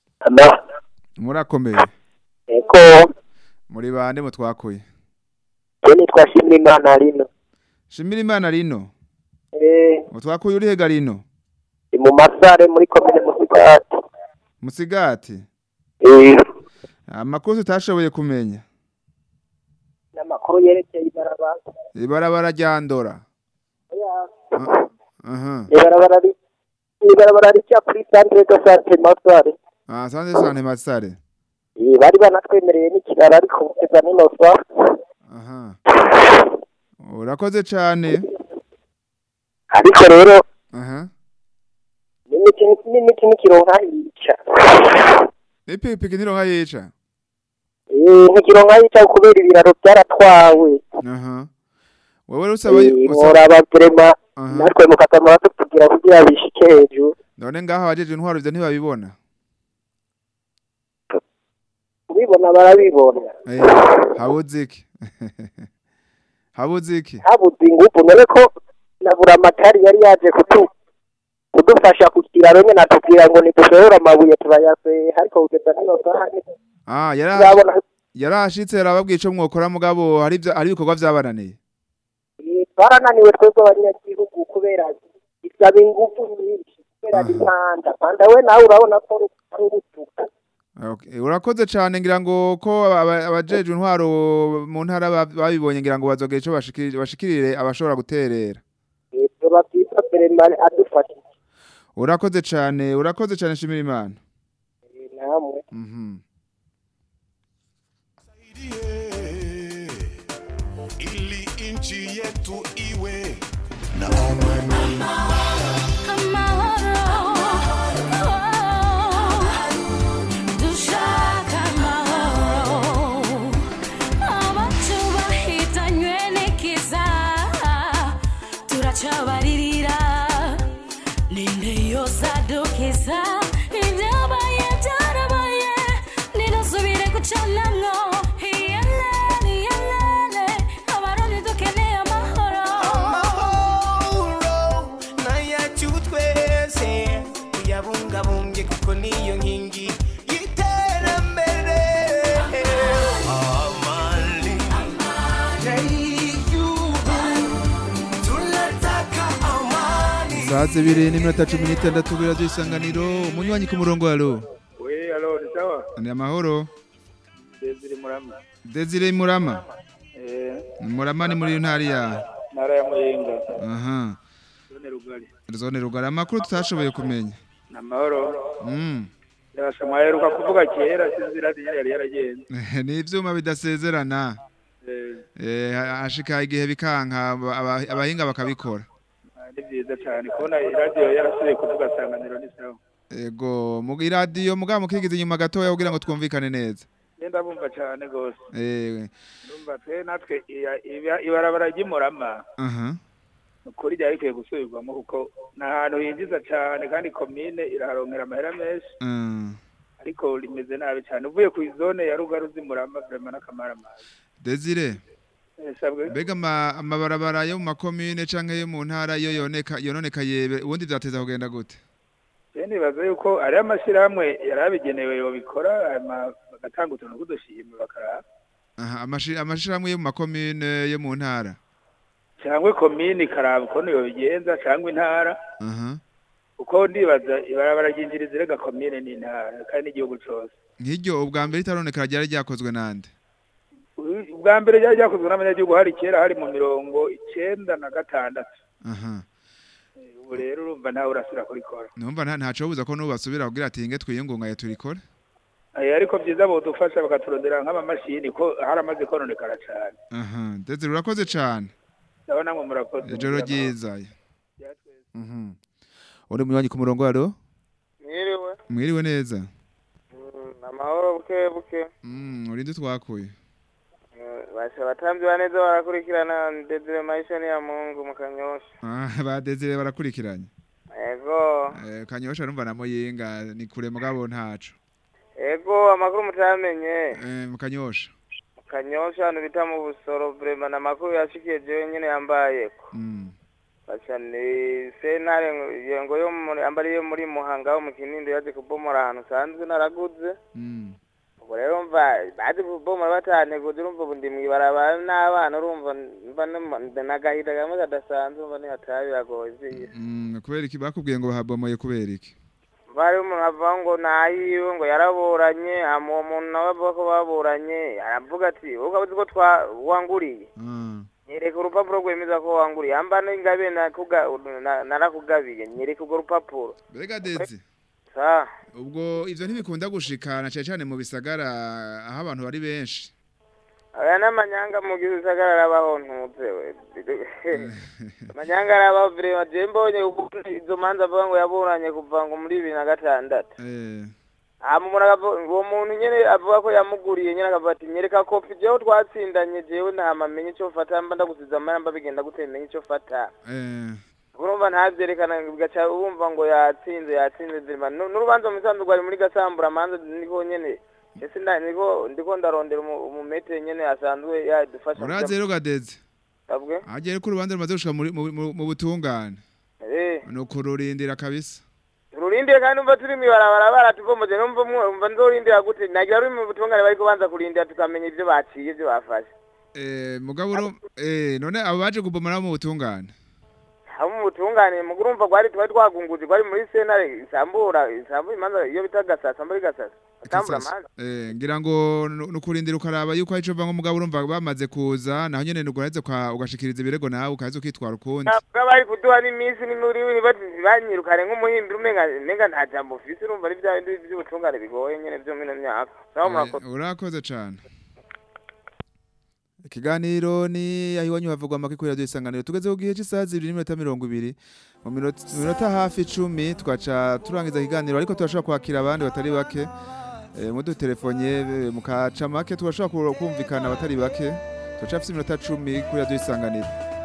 murakomeye eko muri bande mutwakuye je nitwa shimira imana rino shimira imana rino eh mutwakuye uri hega rino ni mu masare muri komine musigati musigati eh amakuru tutashoboye kumenya n'amakuru yerekeye ibarabara ibarabara ryandora Oya, aha ibarabara ri ibarabara ricya kuri centre de santé masare ah sanze sante masare Eh, bari banatwemereye n'ikiraro ariko kugeza nino sa aha urakoze cane ariko rero aha n'imiti n'imiti n'ikironka yica ipikipiki ntironka yica eh n'ikironka yica kubera ibiraro byaratwawe aha wewe rusaba Eh, usaba- muraba vrema Aha. natwe mukatamara tukugira kugira bishike hejuru none ngaho abajeje intwaro ivyo ntibabibona kubibona barabibona eh habuze iki habuze iki habuze ingufu none ko nabura amatari yari yaje kutu kudufasha ku kiraro nyine atubwira ngo nidushobora amabuye turayaseye ariko kugeza nino saha ah yara turabona yarashitse yarababwiye ico mwokora mugabo hari ivyo- hari ibikorwa vyabananiye Eh, twarananiwe twebwe abanyagihugu kubera isaba ingufu nyinshi kubera impanda mpanda we nawe urabona ko ari urutuka Okay, urakoze cane ngira ngo ko aba- abajejwe intwaro mu ntara ba- babibonye ngira ngo bazogera ico bashikirire bashikirire abashobora guterera tuba byiza perema adufashije urakoze cane urakoze cane shimira imana namwe mhm ili nchi yetu iwe na amani. dushaka amahoro abacu bahitanywe n'ikiza turacabaririra ninde yosadukiza ibyabaye byarabaye ninasubire gucanamwo iyelele iyelele abarundi dukeneye amahoro amahoro nayacu twese tuyabungabunge kuko niyo nkingi y'iterambere amani y'igihugu tunataka amani saa zibiri n'iminota cumi n'itandatu kuri radiyo isanganiro umunywanyi ku murongo alo sawa ni amahoro Desire Murama Desire Murama eh Murama ni muri ntari ya ntara ya Muyinga aha zone rugari zone rugara amakuru tutashoboye kumenya namahoro mm yabasha mwaheruka kuvuga kera sinzi radiyo yari yaragenze ni ivyuma bidasezerana eh eh hashika igihe bikanka aba- aba- abahinga bakabikora ni byiza cyane kubona radiyo yarasubiye kuvuga sanganiro ni sawa ego mu iradiyo mugabo mukigize inyuma gatoya kugira ngo twumvikane neza ngenda bumva cyane rwose eh ndumva twe natwe iya- iba- ibarabara ry'imurama aha ukuri ryari rikwiye gusubirwamo kuko ni ahantu hinjiza cyane kandi komine iraharonkera amahera menshi mm. ariko rimeze nabi cyane uvuye ku izone ya rugaru z'imurama vrema n'akamaramazi Desire Eh, sabwe mbega ama- amabarabara yo mu makomine canke yo mu ntara yo yoneka yononeka yebe ubundi vyateza kugenda gute je nibaza yuko ari amashyirahamwe yari abigenewe yobikora hanyuma bagatanga utuntu tw'udushimwe bakaraba aha amashi- amashirahamwe yo mu makomine yo mu ntara cyangwa komine ikaraba ukuntu yobigenza cyangwa intara aha kuko ndibaza ibarabara ryinjiriza irega komine n'intara kandi n'igihugu cose nk'iryo ubwa mbere ritaroneka ryari ryakozwe nande ubwa mbere ryari ryakozwe n'abanyagihugu hari kera hari mu mirongo icenda na gatandatu aha ubu rero urumva ntawe urasubira kurikora numva nta ntaco buza ko nubu basubira kugira ati inge twiyungungaye turikore Eh, ariko byiza bodufasha bakaturondera nk'amamashini ko haramaze kononekara cyane aha Desire urakoze cane ndabona ngo murakoze ijoro ryiza mhm uri munywanyi ku murongo aro mwiriwe mwiriwe neza Mm, amahoro buke buke mm urinde twakuye Eh, basha abatambyi ba neza barakurikirana Desire Maisha ni ya Mungu mu Kanyosha ah ba Desire barakurikiranye ego eh kanyosha numva na muyinga ni kure mugabo ntaco ego amakuru mutamenye eh mu kanyosha mu Kanyosha ahantu bita mu Busoro vrema na makuru yashikiye jewe nyene yambayeko mm basha ni sentare yengo yo muri ambari yo muri Muhanga wo mu Kinindo yaje kubomora ahantu sanzwe naraguze mm ubwo rero mva baje kubomora bataneguze urumva ubu ndi mw'ibarabara n'abana urumva mva no- n'agahinda kamwe kadasanzwe mva ntihataha biragoye vyiye mm kubera iki bakubwiye ngo bahabomoye kubera iki bari umuntu avuga ngo nayiwe ngo yaraburanye hama uwo muntu nawe avuga ko baburanye aravuga ati wowe uzi ko twa wanguriye ah nyereka urupapuro rwemeza ko wanguriye hamba n'ingabe nakuga- na- narakugabiye nyereka urwo rupapuro mbega Dezi sa ubwo ivyo ntibikunda gushikana cyane cyane mu bisagara aho abantu bari benshi aya n'amanyanga mu gihe usagara arabaho ntuze we amanyanga arabaho vrema je mbonye ukuntu izo manza avuga ngo yaburanye kuva ngo muri bibiri na gatandatu eh hama umuntu akavuga uwo muntu nyene avuga ko yamuguriye nyene akavuga ati nyereka kopi jewe twatsindanye jewe ntama menye ico fata mba ndagusiza amara mba bigenda gute menye ico fata eh urumva ntavyerekana bigaca wumva ngo yatsinze yatsinze zirima Nu- n'urubanza mu isanzwe rwari muri gasambura manza niko nyene ese nda- niko ndiko ndarondera umu- umumetere nyene asanzwe yadufasha uraze rero gadeze Sabwe? agere ko urubanza rumaze gushika muri- mu mu- mu butungane eh no kururindira kabisa tururindire kandi umva turi mw'ibarabara baratuvomoje numva umwe umva nzorindira gute nagira ruri mu butungane bariko banza kurindira tukamenya ivyo baciye ivyo bafashe eh mugabo uro eh none abo baje kubomora mu butungane abo mu butungane mu urumva gwari twari twagunguje gwari muri sentare isambura isambura imanza iyo bita gasasa muri gasasa isambura amanza eh ngira ngo nu- nukurindira ukaraba yuko ari cyo mugabo urumva bamaze kuza naho nyene nuguraheze kwa ugashikiriza ibirego nawe ukaza ukitwara ukundi ntabwo bari kuduha n'iminsi n'imuri banyirukane nk'umuhimbi umenga nenga nta jambo ufise urumva ari bya bindi by'ubutungane bigoye nyene vyo mino myaka naho murakoze Eh, urakoze cane ikiganiro ni aho iwanyu havugwa amakuru kuri radiyo isanganiro tugeze ku gihe cy'isaha zibiri n'iminota mirongo ibiri mu minota mu minota hafi icumi twaca turangiza ikiganiro ariko turashobora kwakira abandi batari bake Eh, mudutelefone eh, mukaca make tugashobora ku- kumvikana abatari bake turacafise iminota cumi kuri radiyo isanganiro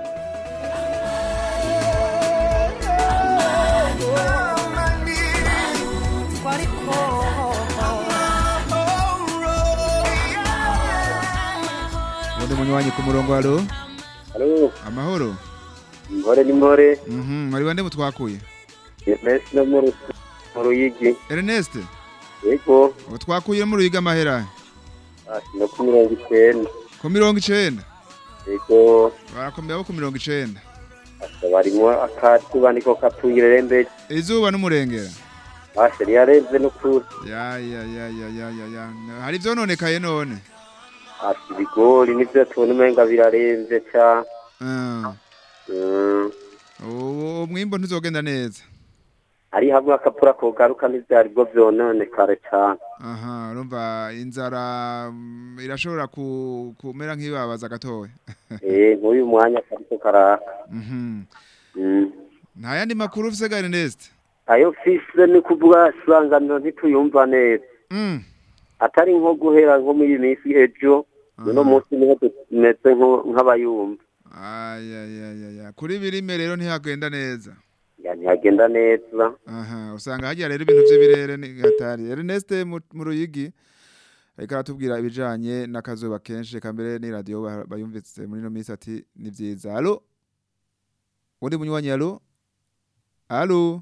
ubundi munywanyi ku murongo halo Halo, amahoro Ngore ni Ngore, Mhm, mwari bande mutwakuye Ernest no mu Ru- mu Ruyigi. Ernest Yego, ubu twakuye mu ruyiga amahera ah, no ku mirongo icenda. ku mirongo icenda Yego, barakomeye abo ku mirongo icenda asa barimo akatuba niko kapfuyire rembe. izuba n'umurengera bashe yarenze n'ukuri ya ya ya ya ya ya ya hari ivyononekaye none ati ibigori nivyo tubona umenga birarenze cyane Ah. Mm. ubu umwimbo ntuzogenda neza ari hamwe akapura kogaruka n'ivyari bwo vyononekare cyane aha urumva inzara mm, irashobora ku- kumera nk'ibabaza gatoya eh nk'uyu mwanya kariko karaka Mhm. Mm. nta yandi makuru ufise ga Ernest ayo fise ni kuvuga isanganiro ntituyumva neza Mm. atari nko guhera nko muri iyi minsi ejo uno munsi niho tumeze nko- nk'abayumva ayayayaya kuri birime rero ntihagenda neza ya ntihagenda neza aha usanga hagiye rero ibintu by'ibirere ni hatari Ernest mu mu ruyigi ariko aratubwira ibijanye n'akazuba kenshi kambere ni radio ba- bayumvise muri no minsi ati ni vyiza allo undi munywanyi allo allo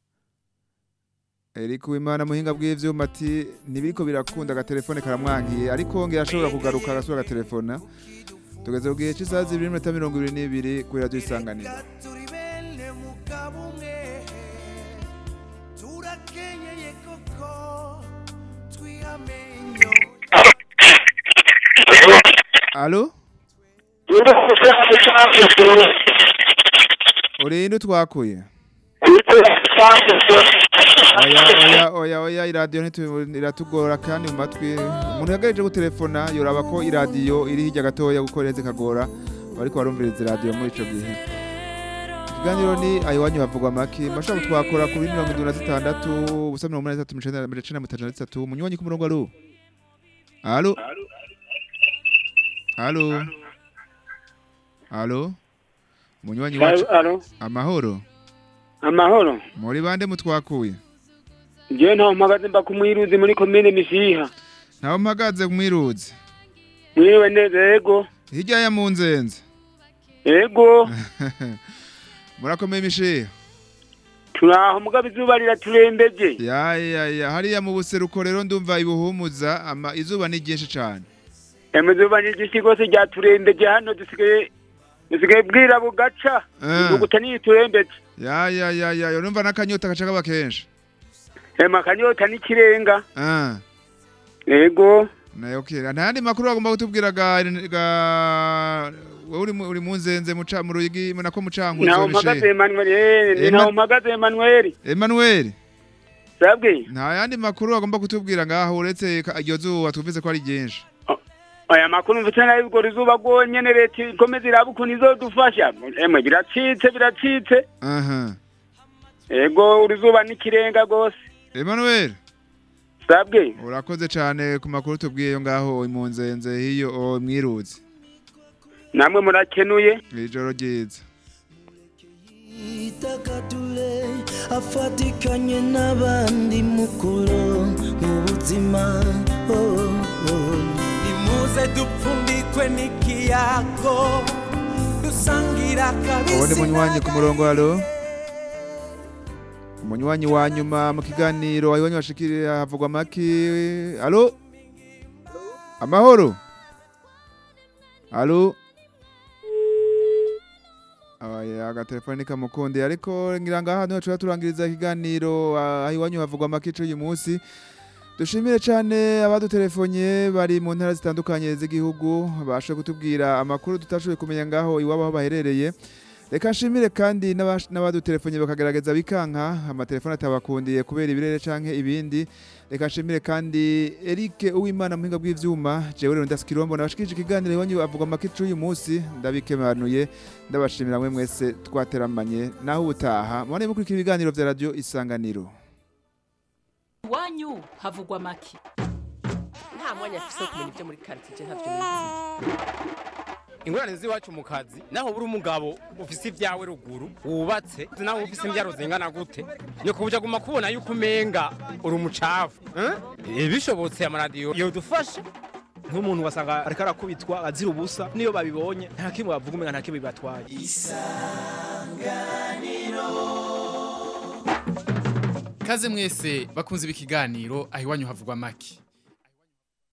Eric Wimana muhinga bw'ivyuma ati nibiriko birakunda agatelefone karamwankiye ariko ngira ashobora kugaruka agasura agatelefona tugeze ku gihe cy'isaha zibiri n'iminota mirongo ibiri n'ibiri kuri radiyo isanganiro turakenyeye koko twihamenyo Allo? Urinde twakuye? Oya oya oya oya iradiyo ntitu- iratugora kandi mu matwi umuntu yagareje gutelefona yoraba ko iradiyo iri hirya gatoya kuko reze kagora bariko barumviriza iradiyo muri ico gihe ikiganiro ni ayiwanyu havugwa make mashobora twakora kuri mirongo indwi na zitandatu ubusa mirongo umunani na zitatu amajana icenda na mirongo itatu na zitatu munywanyi ku murongo alo alo alo alo munywanyi wacu Alo, amahoro amahoro. muri bande mutwakuye Jewe ntaho mpagaze mba kumwiruzi muri komine Misiha. ntaho mpagaze mwiruzi Mwiriwe neza yego. hirya ya munzenze Yego. murakomeye imishiha Turaho mugabo izuba riraturembeje. ya ya ya hariya mu buseruko rero ndumva ibuhumuza ama izuba ni ryinshi cyane Eme izuba ni ryinshi rwose ryaturembeje hano dusigaye dusigaye bwira bugaca. Eh. Ivuguta niturembeje. ya ya ya ya yo numva n'akanyota gaca kaba kenshi Ema kanyota n'ikirenga. ah Yego. nayo kira nta yandi makuru bagomba kutubwira ga ga wowe uri mu- uri munzenze muca mu ruyigi nako mucankuzo Ntaho mpagaze Emmanuel. eh, Emma- Ntaho mpagaze Emmanuel. Emmanuel Sabwe. nta yandi makuru bagomba kutubwira ngaho uretse ka- iryo zuba twumvise ko ari ryinshi Aya makuru mfite nayo ubwo rizuba rwonyene leta ikomeza iraba ukuntu izodufasha. Emwe biracitse biracitse. aha Ego urizuba n'ikirenga rwose. Emmanuel Sabwe. urakoze cyane ku makuru tubwiye yo ngaho imunzenze hiyo o, mwiruzi Namwe murakenuye. ijoro ryiza itagatule afatikanye n'abandi mukuru mu buzima oh, oh. nimuze dupfundikwe n'ikiyago dusangira ubundi kabisi munywanyi ku murongo halo umunywanyi wa nyuma mu kiganiro ayiwanyi washikiriye havugwa maki halo amahoro halo Aya agatelefoni kamukunde ariko ngira ngaha niho tuba turangiriza ikiganiro ah, ayiwanyu havugwa maki c'uyu munsi dushimire cyane abadutelefonye bari mu ntara zitandukanye z'igihugu bashoboye kutubwira amakuru tutashoboye kumenya ngaho iwabo aho baherereye reka nshimire kandi n'abash- n'abadutelefonye bakagerageza bikanka amatelefone atabakundiye kubera ibirere canke ibindi reka nshimire kandi Eric Uwimana muhinga bw'ivyuma jewe rero ndaskirombo nabashikije ikiganiro iwanyu avuga make c'uyu munsi ndabikemanuye ndabashimira mwe mwese twateramanye naho ubutaha mubane mukurikira ibiganiro vya radio isanganiro iwanyu havugwa make nta mwanya afise wo kumenya ibyo muri karitsiye ntabyo nizi ingorane z'iwacu mu kazi naho buri umugabo ufise ibyawe ruguru wubatse naho ufise imbyaro zingana gute nyoko buja guma kubona yuko umenga uri umucafu eh? bishobotse amaradiyo yodufasha nk'umuntu wasanga ariko arakubitwa azira ubusa niyo babibonye nta kimwe bavuga umenga nta kimwe bibatwaye Kaze mwese bakunze ibi kiganiro aho iwanyu havugwa make